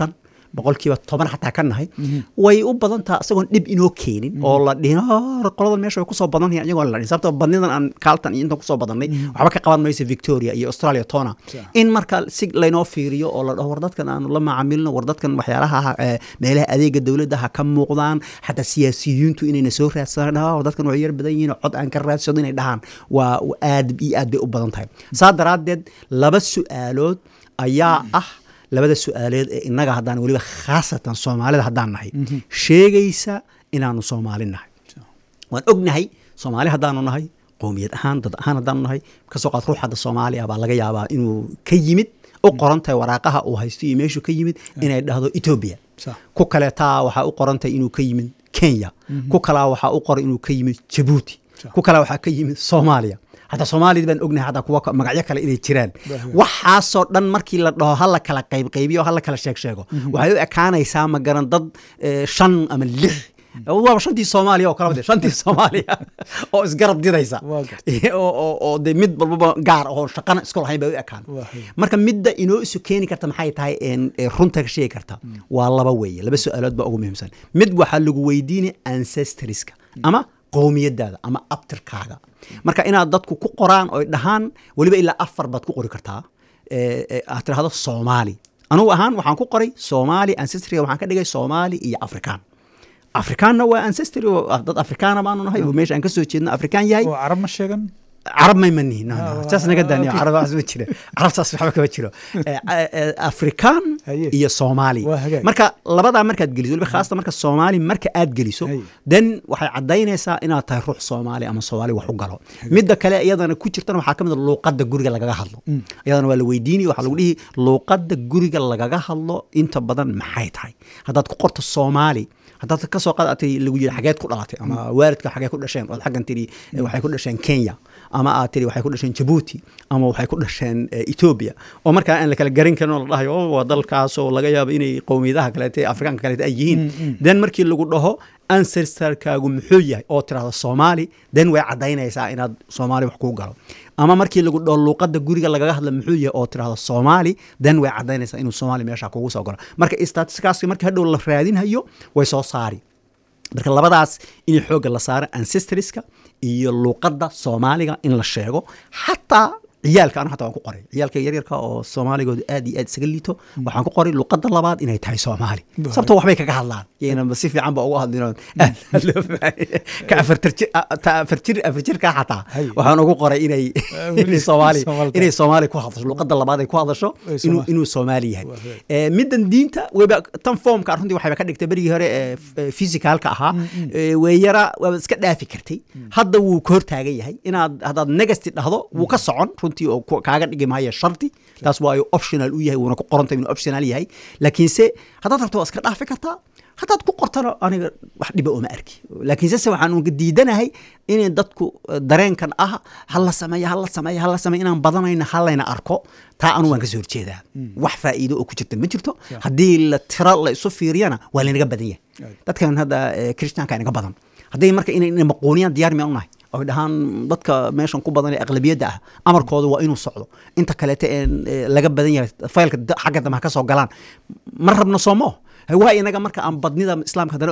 Speaker 1: boqolkiiba toban xataa ka nahay way u badan taha isagoon dhib inoo keenin oo la dhihin "Ah, qoladan meesha way kusoo badan yahin iyagoon la dhihin sababtoo badnidan aan kaaltan iyo intan kusoo badannay waxba ka qaban mayso victoria iyo australia tona
Speaker 2: Sax.
Speaker 1: in marka si laynoo fiiriyo oo la dhaho war dadkan aanu la macaamilno war dadkan waxyaalaha ha- ee, meelaha adeega dowladda ha ka muuqdaan xataa siyaasiyiintu inayna soo raadsadaan "Ah, war dadkan way yar badan yihiin oo cod aan ka raadsado inay dhahaan waa waa aad iyo aad bay u badan tahay saa daraaddeed laba su-aalood ayaa ah labada su-aaleed ee innaga haddaan weliba khaasatan soomaalida haddaan nahay sheegaysa inaanu soomaali nahay waan ognahay soomaali haddaanu nahay qowmiyad ahaan dad ahaan haddaanu nahay kasoo qaad ruux hadda soomaali ah baa laga yaabaa inuu ka yimid u qoran tahay waraaqaha uu haysto iyo meeshuu ka yimid inay dhahdo etoobiya
Speaker 2: Sax.
Speaker 1: ku kaleetaa waxaa u qoran tahay inuu ka yimid kenya ku kalaa waxaa u qoran inuu ka yimid jabuuti
Speaker 2: Sax.
Speaker 1: ku kalaa waxaa ka yimid soomaaliya hataa soomaalida baan ognahay hataa kuwa ka- magacyo kale inay jiraan
Speaker 2: Waaw.
Speaker 1: waxaasoo dhan markii la dhaho hala kala qaybqaybiyo hala kala sheeg sheego waxay u ekaanaysaa ma garan dad eh, shan ama lix waaba shantii soomaaliya oo kala mid ah, shantii soomaaliya oo isgarab didaysa
Speaker 2: Waa gartay.
Speaker 1: oo oo- oo de mid walbaba gaar oo shaqana isku lahayn bay u ekaan
Speaker 2: Waa hay.
Speaker 1: marka midda inoo isu keeni karta maxay tahay een, ee runta ka sheegi karta waa laba weeye laba su-aalood baa ugu muhiimsan mid waxaa lagu weydiinaya ancestriska ama qowmiyadaada ama abtirkaaga marka inaad dadku ku qoraan oy dhahaan weliba ilaa afar baad ku qori kartaa ee, ee, aad tirahdo soomaali anugu ahaan waxaan ku qoray soomaali ancestriga waxaan ka dhigay soomaali iyo afrikaan afrikaanna waa ancestry oo ah, dad afrikaana baanu nahay oo meesha aan ka soo jeedno afrikaan yahay
Speaker 2: oo carab ma sheegan
Speaker 1: carab may manihin
Speaker 2: Ah,
Speaker 1: saas naga daaniyo
Speaker 2: okay.
Speaker 1: carab waxas ma jira carabtaas waxba kama jiro Eh, eh, afrikaan
Speaker 2: Haye.
Speaker 1: iyo soomaali
Speaker 2: Waa hagaag.
Speaker 1: marka labadaa markaad geliso weliba khaasatan marka soomaali marka aad geliso
Speaker 2: Haye.
Speaker 1: then waxay cadaynaysaa inaad tahay ruux soomaali ama soomaali wax u galo midda kale iyadana ku jirtana waxaa ka mid a luuqadda guriga lagaga hadlo iyadana waa la weydiinaya waxaa lagu dhihi luuqadda guriga lagaga hadlo inta badan maxay tahay haddaad ku qorto soomaali haddaad ka soo qaadatay lagu yidhi xageed ku dhalatay ama waalidka xagee ku dhasheen ood xaggan tidhi eh, waxay ku dhasheen kenya ama aad tidhi waxay ku dhasheen jabuuti ama waxay ku dhasheen eh, ethiopia oo markaa aan la kala garan karin oo la dhahayo "Oh, waa dalkaas oo laga yaabo inay qowmiyadaha kaleete afrikaanka kaleete ay yihiin then markii lagu dhaho ancestorkaagu muxuu yahay oo tirahdo soomaali then way cadaynaysaa inaad soomaali wax kuu galo ama markii lagu dhaho luuqadda guriga lagaga hadla muxuu yahay oo tirahdo soomaali then way cadaynaysaa inuu soomaali meesha kugu soo galo marka statistikaasi markii hadhow la raadinhayo way soo saari marka labadaas in xoogga la saaro ancestriska iyo luuqadda soomaaliga in la sheego xataa ciyaalka anu xataa waan ku qoray ciyaalka yaryarka oo soomaaligoodu aad iyo aad isaga liito waxaan ku qoray luuqadda labaad inay tahay soomaali
Speaker 2: Waaw.
Speaker 1: sababto waxbay kaga hadlaan yayna si fiican ba uga hadlin oo aad loo fahmay. ka afartar jir ta afar jir afar jirka xataa
Speaker 2: Haye.
Speaker 1: waxaan ugu qoray inay
Speaker 2: weli
Speaker 1: inay soomaali
Speaker 2: Soomaali tahay.
Speaker 1: inay soomaali ku hadasho luuqadda labaad ay ku hadasho
Speaker 2: Ay
Speaker 1: inuu
Speaker 2: Soomaali.
Speaker 1: inuu soomaali yahay
Speaker 2: Waa hagaag.
Speaker 1: Eh, middan diinta weba tan foomka runtii waxayba ka dhigtay berigii hore ee physicalka ahaa Eh, way yara waaba iska dhaafi kartay hadda wuu ka hortaagan yahay inaad haddaad negasti dhahdo wuu ka socon runtii oo ku- kaaga dhigi maayo shardi taas waa optional u yahay wuuna ku qorantay inuu optional yahay laakiinse haddaad rabto waa iska dhaafi kartaa haddaad ku qortana aniga wax dhiba uma arki laakiinse se waxaan uga diidanahay inay dadku eh, dareenkan ah hala sameeya hala sameeya hala sameeya inaan badanayna halayna arko taa anu waan kasoo horjeedaa wax faa'iido oo ku jirta ma jirto haddii la tiro la isu fiiriyana waa laynaga badan yahay
Speaker 2: Right.
Speaker 1: dadkan hadda eh, kirishtaanka inaga badan hadday marka inay inay maquuniyaan diyaar miyaan unahay oy dhahaan dadka meeshan ku badan ee aqlabiyadda ah amarkooda waa inuu socdo inta kaleete een eh, laga badan yahay faylka da- xagga dambe ha ka soo galaan ma rabno soomo waa inaga marka aan badnida islaamka haddana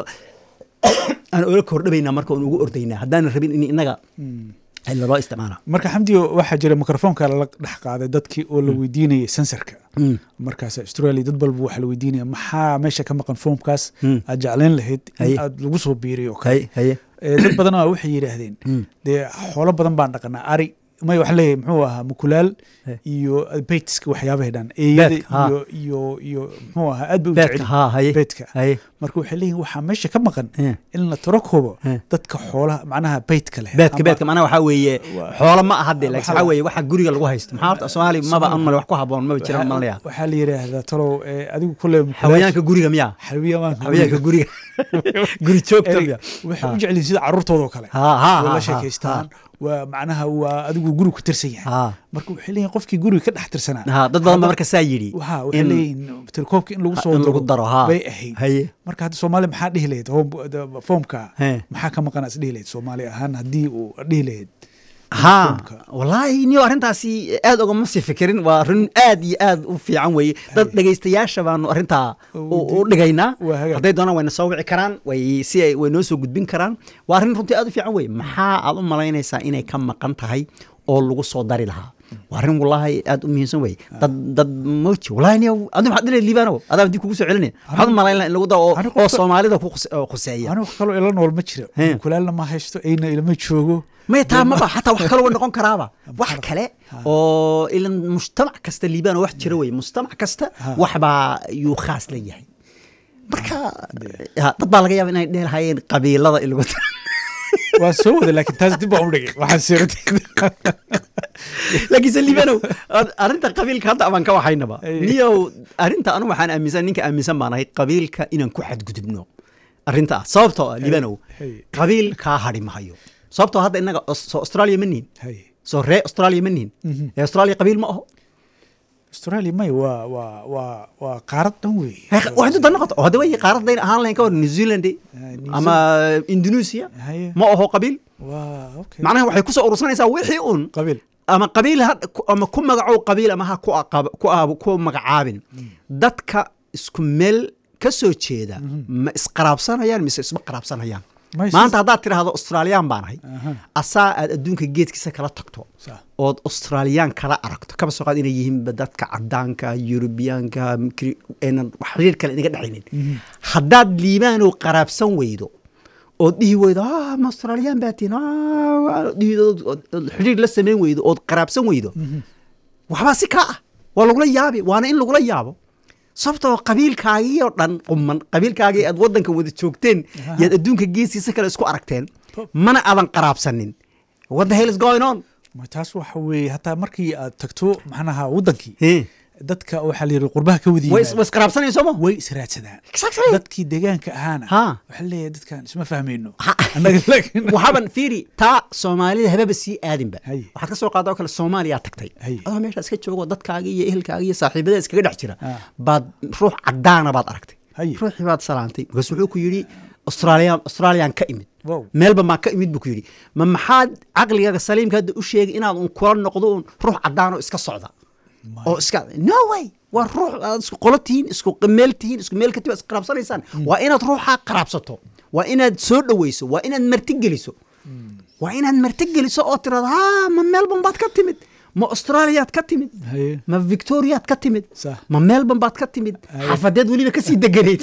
Speaker 1: aan ola kordhabaynaa marka aan ugu ordaynaa haddaanan rabin in inaga laloo isticmaala
Speaker 2: marka xamdiyo waxaa jira mikrofoonka lala dhex qaaday dadkii oo la weydiinayay sensorka markaas australia dad balba waxaa la weydiinaya maxaa meesha ka maqan foomkaas
Speaker 1: Mm.
Speaker 2: aad jeclayn lahayd
Speaker 1: Haye.
Speaker 2: in aad lagu soo biiriyo oo kale
Speaker 1: haye haye
Speaker 2: Eh, dad badan waa waxay yidhaahdeen dee xoolo badan baan dhaqanaa ari may waxaa leeyahay muxuu ahaa mukulaal
Speaker 1: Eh.
Speaker 2: iyo beytska waxyaabahay dhan eeyada
Speaker 1: Beedka, haa.
Speaker 2: iyo iyo iyo muxuu ahaa aad bay u
Speaker 1: beedka
Speaker 2: jecel
Speaker 1: haa haye
Speaker 2: beedka
Speaker 1: haye
Speaker 2: marka waxay leeyihin waxaa meesha ka maqan
Speaker 1: Eh.
Speaker 2: in la tiro koobo
Speaker 1: Eh.
Speaker 2: dadka xoolaha macnaha beytka leh
Speaker 1: beedka
Speaker 2: ama-
Speaker 1: beedka macnaha waxaa weeye
Speaker 2: Waa-
Speaker 1: xoolo ma aha de laakiin
Speaker 2: waxaa-
Speaker 1: waxaa weeye waxa guriga lagu haysto maxaa horta soomaali maba an male wax ku haboon maba jiraan
Speaker 2: waxaa-
Speaker 1: malaya
Speaker 2: waxaa la yidhaahdaa talow eh, adigu kule
Speaker 1: xawayaanka guriga miyaa
Speaker 2: xawayaanka
Speaker 1: xawayaanka guriga guri joogta miya
Speaker 2: waxay u jeceliin sida caruurtooda oo kale
Speaker 1: ha ha
Speaker 2: waa
Speaker 1: ha,
Speaker 2: la sheekaystaan waa macnaha waa adigu guri ku tirsan yahay
Speaker 1: ha
Speaker 2: marka waxay leeyihin qofkii guriga ka dhex tirsanaa
Speaker 1: ha dad badan ba marka saa yidhi
Speaker 2: waxa waxay
Speaker 1: in-
Speaker 2: leeyihin telekoobka in lagu soo
Speaker 1: in lagu daro ha
Speaker 2: bay ahayd
Speaker 1: haye
Speaker 2: marka hadda soomaali maxaa dhihi lahayd home- the- foomka
Speaker 1: He.
Speaker 2: maxaa ka maqan is dhihi lahayd soomaali ahaan haddii uu dhihi lahayd
Speaker 1: ha
Speaker 2: foomka.
Speaker 1: wallaahi niyo arrintaasi aad ogama sii fikirin waa arrin aad iyo aad u fiican weeye dad dhegaystayaasha baanu arrintaa u u dhigaynaa
Speaker 2: Waa hagaag.
Speaker 1: hadday doonaan wayna soo wici karaan way si ay way noo soo gudbin karaan waa arrin runtii aad u fiican weeye maxaa aad u malaynaysaa inay ka maqan tahay oo lagu soo dari lahaa waa arrin wallaahi aad u muhiimsan weeye dad dad moji wallaahi niyo adi maxaad dhilay liibaanow adaa dib kugu soo celinaya maxaad u malayn lahaa in lagu daro oo-
Speaker 2: Anigu-
Speaker 1: oo soomaalida ku khuse- oo khuseeya
Speaker 2: anigu wax kaloo ila nool ma jiro
Speaker 1: He.
Speaker 2: kulaalna ma haysto ayna ilama joogo
Speaker 1: maya taa maba xataa wax kale wa noqon karaaba wax kale oo ilan mujtamac kasta liibaan oo wax jira weye mujtamac kasta waxbaa yuu khaas la yahay marka ha, dad baa laga yaaba inay dheh lahayeen qabiilada in lagu daro.
Speaker 2: waa soo wada laakiin taas dib baan u dhigay waxaan siirtay
Speaker 1: laakiinse liibanow ad- arrinta qabiilka hadda abaan ka waxaynaba
Speaker 2: Ay.
Speaker 1: niyow arrinta anu waxaan aaminsan ninka aaminsan baan ahay qabiilka inaan ku xadgudubno arrinta ah sababtoo ah liibanow
Speaker 2: Ay.
Speaker 1: qabiil kaa hadhi mahayo sababtoo hadda innaga Aus- soo australia ma nihin
Speaker 2: Hay.
Speaker 1: soo ree australia ma nihin ee australia qabiil ma aho
Speaker 2: australia may waa waa waa waa qaarad dhan weeye
Speaker 1: waa intu dan noqoto oo hadda way qaaradayn ahaan lahayn ka hor new zealand
Speaker 2: New
Speaker 1: ama indonesia
Speaker 2: Haye.
Speaker 1: ma aho qabiil
Speaker 2: waa okay
Speaker 1: macnaha waxay kusoo urursanaysaa wixii un
Speaker 2: qabiil
Speaker 1: ama qabiil ha ku- ama ku magacow qabiil ama ha ku aqab- ku aab- ku magacaabin dadka isku meel ka soo jeeda ma isqaraabsanayaan mise isma qaraabsanayaan
Speaker 2: Ma is-
Speaker 1: maanta haddaad tidhaahdo australiyaan baan ahay
Speaker 2: Aha.
Speaker 1: asaa aad adduunka geedkiisa kala tagto
Speaker 2: Sax.
Speaker 1: ood australiyaan kala aragto kaba soo qaad inay yihiinba dadka cadaanka yurubiyaanka kri- aynan wax xiriir kale inaga dhexaynin haddaad liibaanow qaraabsan weydo ood dhihi weydo ah ma australiyaan baa tihin ah, waa- dhihi- ood- ood- ood xiriir la samayn weydo ood qaraabsan weydo waxbaa si kaa ah waa lagula yaabi waana in lagula yaabo sababtoo qabiilkaagii oo dhan quman qabiilkaagii aad waddanka wada joogteen yaad adduunka geesiisa kale isku aragteen mana aadan qaraabsanin what the hell is going on
Speaker 2: ma taas waxa weeye hataa markii aad tagto maxnaha waddankii
Speaker 1: Eh,
Speaker 2: dadka waxaa la yidhi qurbaha ka wada
Speaker 1: way
Speaker 2: yimaada
Speaker 1: way isqaraabsanayso ma
Speaker 2: way israadsadaan
Speaker 1: Exactly.
Speaker 2: dadkii deegaanka ahaana
Speaker 1: Ha.
Speaker 2: waxaa leeyahay dadkan isma fahmayno
Speaker 1: Ha.
Speaker 2: annaga laakiin
Speaker 1: waxaaban fiiri taa soomaalida hababa sii aadinba
Speaker 2: Hay.
Speaker 1: waxaad ka soo qaada oo kale soomaaliyaa tagtay
Speaker 2: Hay.
Speaker 1: adoo meesha iska joogo dadkaaga iyo ehelkaaga iyo saaxiibada iskaga dhex jira
Speaker 2: Ah.
Speaker 1: baad ruux cadaana baad aragtay
Speaker 2: Hay.
Speaker 1: ruuxii baad salaantay markaas wuxuu ku yidhi australia australian ka imid
Speaker 2: Wow.
Speaker 1: meelba maa ka imid buu ku yidhi ma maxaad caqligaaga saliimka hadda u sheegay inaad un kula noqdo un ruux cadaanoo iska socda oo iska no way waa ruux aad isku qolo tihiin isku meel tihiin isku meel katib isqaraabsanaysaan waa inaad ruuxaa qaraabsato waa inaad soo dhoweyso waa inaad marti geliso waa inaad marti geliso oo tirado ha ma melbourne baad ka timid ma australiyaad ka timid
Speaker 2: Haye.
Speaker 1: ma victoriaad ka timid
Speaker 2: Sax.
Speaker 1: ma melbourne baad ka timid
Speaker 2: Haye.
Speaker 1: xafadeed weliba kasii deganayd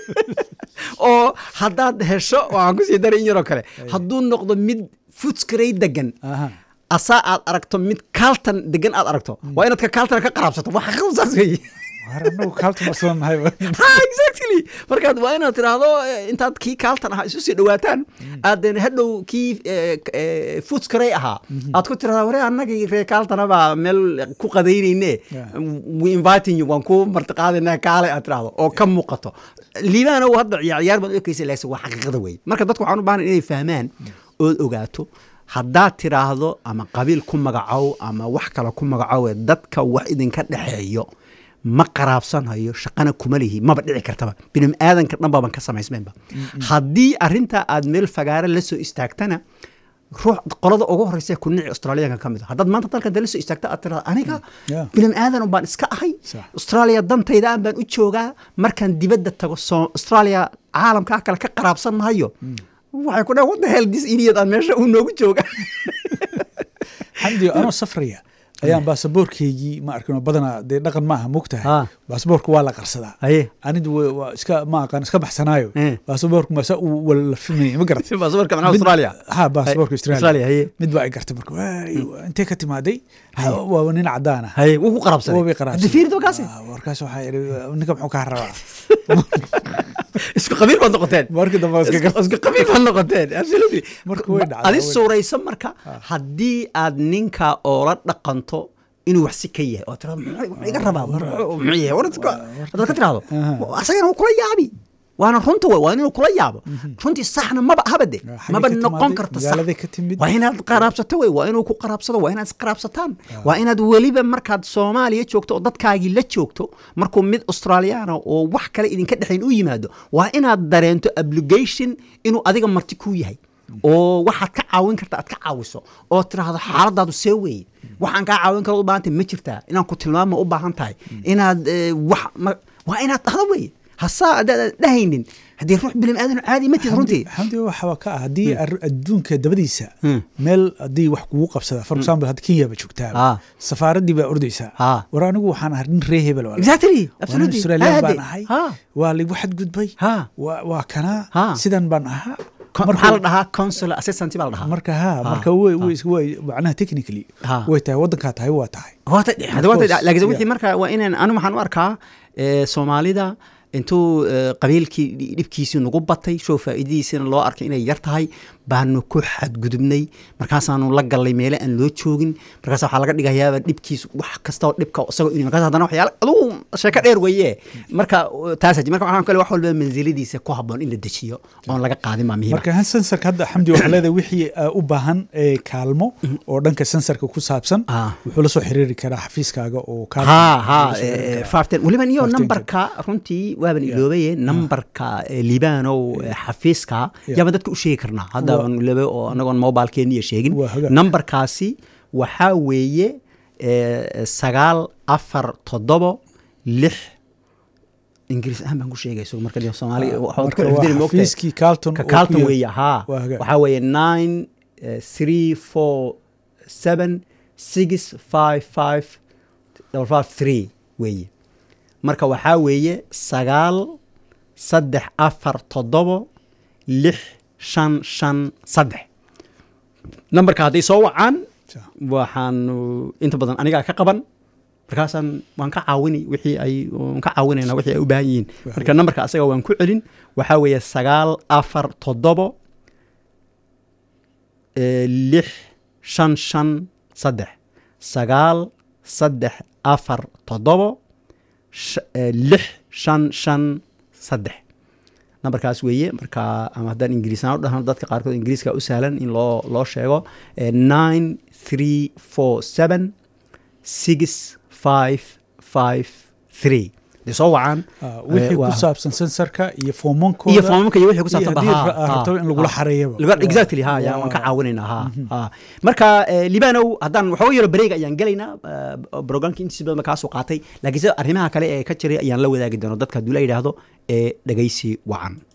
Speaker 1: oo haddaad hesho waxaan kusii daray in yaroo kale hadduu noqdo mid futskarey degan
Speaker 2: Aha.
Speaker 1: asaa aad aragto mid kaaltan degan aad aragto waa inaad ka kaaltana ka qaraabsato waa xaqiiqdu saas weeye
Speaker 2: war annagu kaalta marsan nahay
Speaker 1: ha exactly markaad waa inaad tiraahdo eh, intaad kii kaaltan ahaa isu sii dhawaataan aaden hadhow kii futskarey ahaa aad ku tirahdaa ware annagii ree kaaltana baa meel ku qadaynayne
Speaker 2: Yeah.
Speaker 1: we inviting you waan ku martiqaadayna kaale aad tirahdo oo ka muuqato liibaana hadda ciyaar ciyaar baad u ekaysa laakiin waa xaqiiqada wey marka dadku waxaan u baahan inay fahmaan ood ogaato haddaad tiraahdo ama qabiil ku magacow ama wax kale ku magacowe dadka wax idinka dhexeeyo ma qaraabsanayo shaqana kuma lihi maba dhici kartaba bini aadanka dhan baban ka samaysmaynba haddii arrintaa aad meel fagaare la soo istaagtana ruux qolada ugu horeysa ku nici australiyaanka ka mid a haddaad maanta dalkan la soo istaagta aad tirahda aniga
Speaker 2: Yeah.
Speaker 1: bini aadan baan iska ahay
Speaker 2: Sax.
Speaker 1: australia dantayda aan baan u joogaa markaan dibadda tago soo australia caalamkaa kale ka qaraabsan mahayo waxay ku dhahan what the hell this idiot aan meesha uu noogu jooga
Speaker 2: xamdi anoo safraya ayaan baasaboorkeygii ma arkin oo badanaa dee dhaqan ma aha mogtahay
Speaker 1: Ha.
Speaker 2: baasaboorka waa la qarsadaa
Speaker 1: Haye.
Speaker 2: anidu wa- waa iska ma aqaan iska baxsanaayo
Speaker 1: Eh.
Speaker 2: baasaboorka masa uu walafimayay ma garat
Speaker 1: baasaboorka macnaha
Speaker 2: Mid-
Speaker 1: Australia?
Speaker 2: ha baasaboorka
Speaker 1: Hay- Australia,
Speaker 2: australia
Speaker 1: haye.
Speaker 2: mid baa ay gartay marka waay, intee ka timaaday waa nin cadaan ah
Speaker 1: haye wuu ku qarabsaday
Speaker 2: Waa bay qarabsaday.
Speaker 1: Hadda fiiri markaasi
Speaker 2: Ah, warkaas waxaa idhi ninka muxuu kaa rabaa
Speaker 1: isku qabiil baad noqoteen
Speaker 2: markii dambe waa iska gar-
Speaker 1: isku qabiil baad noqoteen absolutely
Speaker 2: Marka way dhacdaa,
Speaker 1: adi
Speaker 2: way-
Speaker 1: suurayso marka haddii aad ninka oola dhaqanto inuu wax si ka yahay oo tirado muxuu muxuu iga rabaa muxuu muxuu yahay war iska- haddaad ka tirahdo
Speaker 2: Aha.
Speaker 1: asagana wuu kula yaabi waana runta wey waa inuu kula yaabo runtii saxna maba habade
Speaker 2: Ah, xaggee
Speaker 1: maba
Speaker 2: ka
Speaker 1: noqon
Speaker 2: timaaday?
Speaker 1: karta
Speaker 2: Magaaladay
Speaker 1: sax
Speaker 2: ka timid?
Speaker 1: waa inaad qaraabsato wey waa inuu ku qaraabsado waa inaad isqaraabsataan waa inaad weliba markaad soomaaliya joogto oo dadkaagii la joogto markuu mid australiyaana oo wax kale idinka dhexayn u yimaado waa inaad dareento obligation inuu adiga marti kuu yahay oo waxaad ka caawin karta aad ka caawiso oo tiraahdo xaaladaadu see weeye waxaan kaa caawin karo u baahantay ma jirtaa inaan ku tilmaamo u baahan tahay inaad eh, wax ma- waa inaad dhahdo weeye hasaa adaad dhahaynin haddii ruux bilim aadan caadi ma tihid runtii
Speaker 2: xamdi waxaa ka ah haddii ar- adduunka dabadiisa
Speaker 1: Hmm.
Speaker 2: meel haddii wax kugu qabsada for example hadda kenya ba joogtaa
Speaker 1: Ah.
Speaker 2: safaaraddii baa ordaysaa
Speaker 1: Ah.
Speaker 2: war anigu waxaan ahay nin ree hebel walaal.
Speaker 1: exactly
Speaker 2: waa nin
Speaker 1: absolutely
Speaker 2: australian
Speaker 1: Aade.
Speaker 2: baan ahay
Speaker 1: Ha.
Speaker 2: waa ligu xadgudbay
Speaker 1: Ha.
Speaker 2: waa waa kanaa
Speaker 1: Ha.
Speaker 2: sidan baan ahaa
Speaker 1: Kon-
Speaker 2: Marka-
Speaker 1: maxaa la dhahaa consular assistant baa la dhahaa
Speaker 2: marka ha
Speaker 1: Ha.
Speaker 2: marka way way way macnaha technically
Speaker 1: Ha.
Speaker 2: way tahay waddankaa tahay waa tahay
Speaker 1: Hota- hada wata-
Speaker 2: course,
Speaker 1: laakiin
Speaker 2: yeah.
Speaker 1: wixii marka waa inaan anu waxaan u arkaa eh, soomaalida intuu eh, qabiilkii dhi- dhibkiisii nagu batay show faa'iidadiisina loo arkay inay yar tahay baanu ku xadgudubnay markaasaanu la gallay meele aan loo joogin markaas waxaa laga dhigayaaba dhibkiisu wax kasta oo dhibka isagoo inuu markaas haddana waxyaala adugu sheeko dheer weeye marka taas marka waxaan kale wax walba mansiladiisa ku habboon in la dejiyo oon laga qaadin baa muhiim
Speaker 2: marka han sensorka hadda xamdi waxaa leedahay wixii uh, u baahan ee kaalmo oo dhanka sensorka ku saabsan
Speaker 1: Ah.
Speaker 2: wuxuu la soo xiriiri karaa xafiiskaaga oo kaa
Speaker 1: ha ha
Speaker 2: la soo xiriiri karaa.
Speaker 1: faafteen weliba iyo
Speaker 2: Faafteen
Speaker 1: nambarka runtii waaban iloobaye nambarka eh, libaanow eh, xafiiska
Speaker 2: Yeah.
Speaker 1: yaabaan dadka u sheegi karnaa hadda
Speaker 2: Waa-
Speaker 1: aan iloobe oo anagoon mobilkeeniya sheegin
Speaker 2: Waa hagaag.
Speaker 1: nambarkaasi waxaa weeye eh, sagaal afar toddobo lix ingiriis ahaan baan ku sheegay so marka dee soomaali
Speaker 2: Ah,
Speaker 1: waxaad ku
Speaker 2: marka waa
Speaker 1: xifdini moogtahay.
Speaker 2: xafiiskii Carlton
Speaker 1: ka
Speaker 2: oo ku
Speaker 1: Carlton
Speaker 2: yaal-
Speaker 1: weeye haa
Speaker 2: Waa hagaag.
Speaker 1: waxaa weeye nine eh, three four seven six five five double five three weeye marka waxaa weeye sagaal saddex afar toddobo lix shan shan saddex nambarka hadday soo wacaan
Speaker 2: Sa-
Speaker 1: waxaanu inta badan anigaa ka qaban markaasaan waan ka caawini wixii ay waan ka caawinayna wixii ay u baahan yihiin marka nambarka asaga waan ku celin waxaa weeye sagaal afar toddobo eh, lix shan shan saddex sagaal saddex afar toddobo sh- eh, lix shan shan saddex nambarkaas weeye marka ama haddaan ingiriisaan u dhahno dadka qaarkood ingiriiska u sahlan in loo loo sheego eh, nine three four seven six five five three de soo wacaan
Speaker 2: Ah, wixii
Speaker 1: eh,
Speaker 2: ku
Speaker 1: waa-
Speaker 2: saabsan sensorka iyo foomankooda
Speaker 1: iyo foomamka iyo wixii ku saabsan
Speaker 2: haddii
Speaker 1: ha,
Speaker 2: ra-
Speaker 1: ha,
Speaker 2: rabto in lagula
Speaker 1: ha.
Speaker 2: xareeyaba
Speaker 1: Laga-
Speaker 2: Waa-
Speaker 1: exactly ha ya
Speaker 2: waa-
Speaker 1: waan ka caawinaynaa ha ha marka eh, libanow haddaan waxooga yaro bareega ayaan gelaynaa eh, programka intiisa badan ba kaasoo qaatay laakiin sida arrimaha kale ee ka jiray ayaan la wadaagi doona dadka hadduu la yidhaahdo ee dhegaysi wacan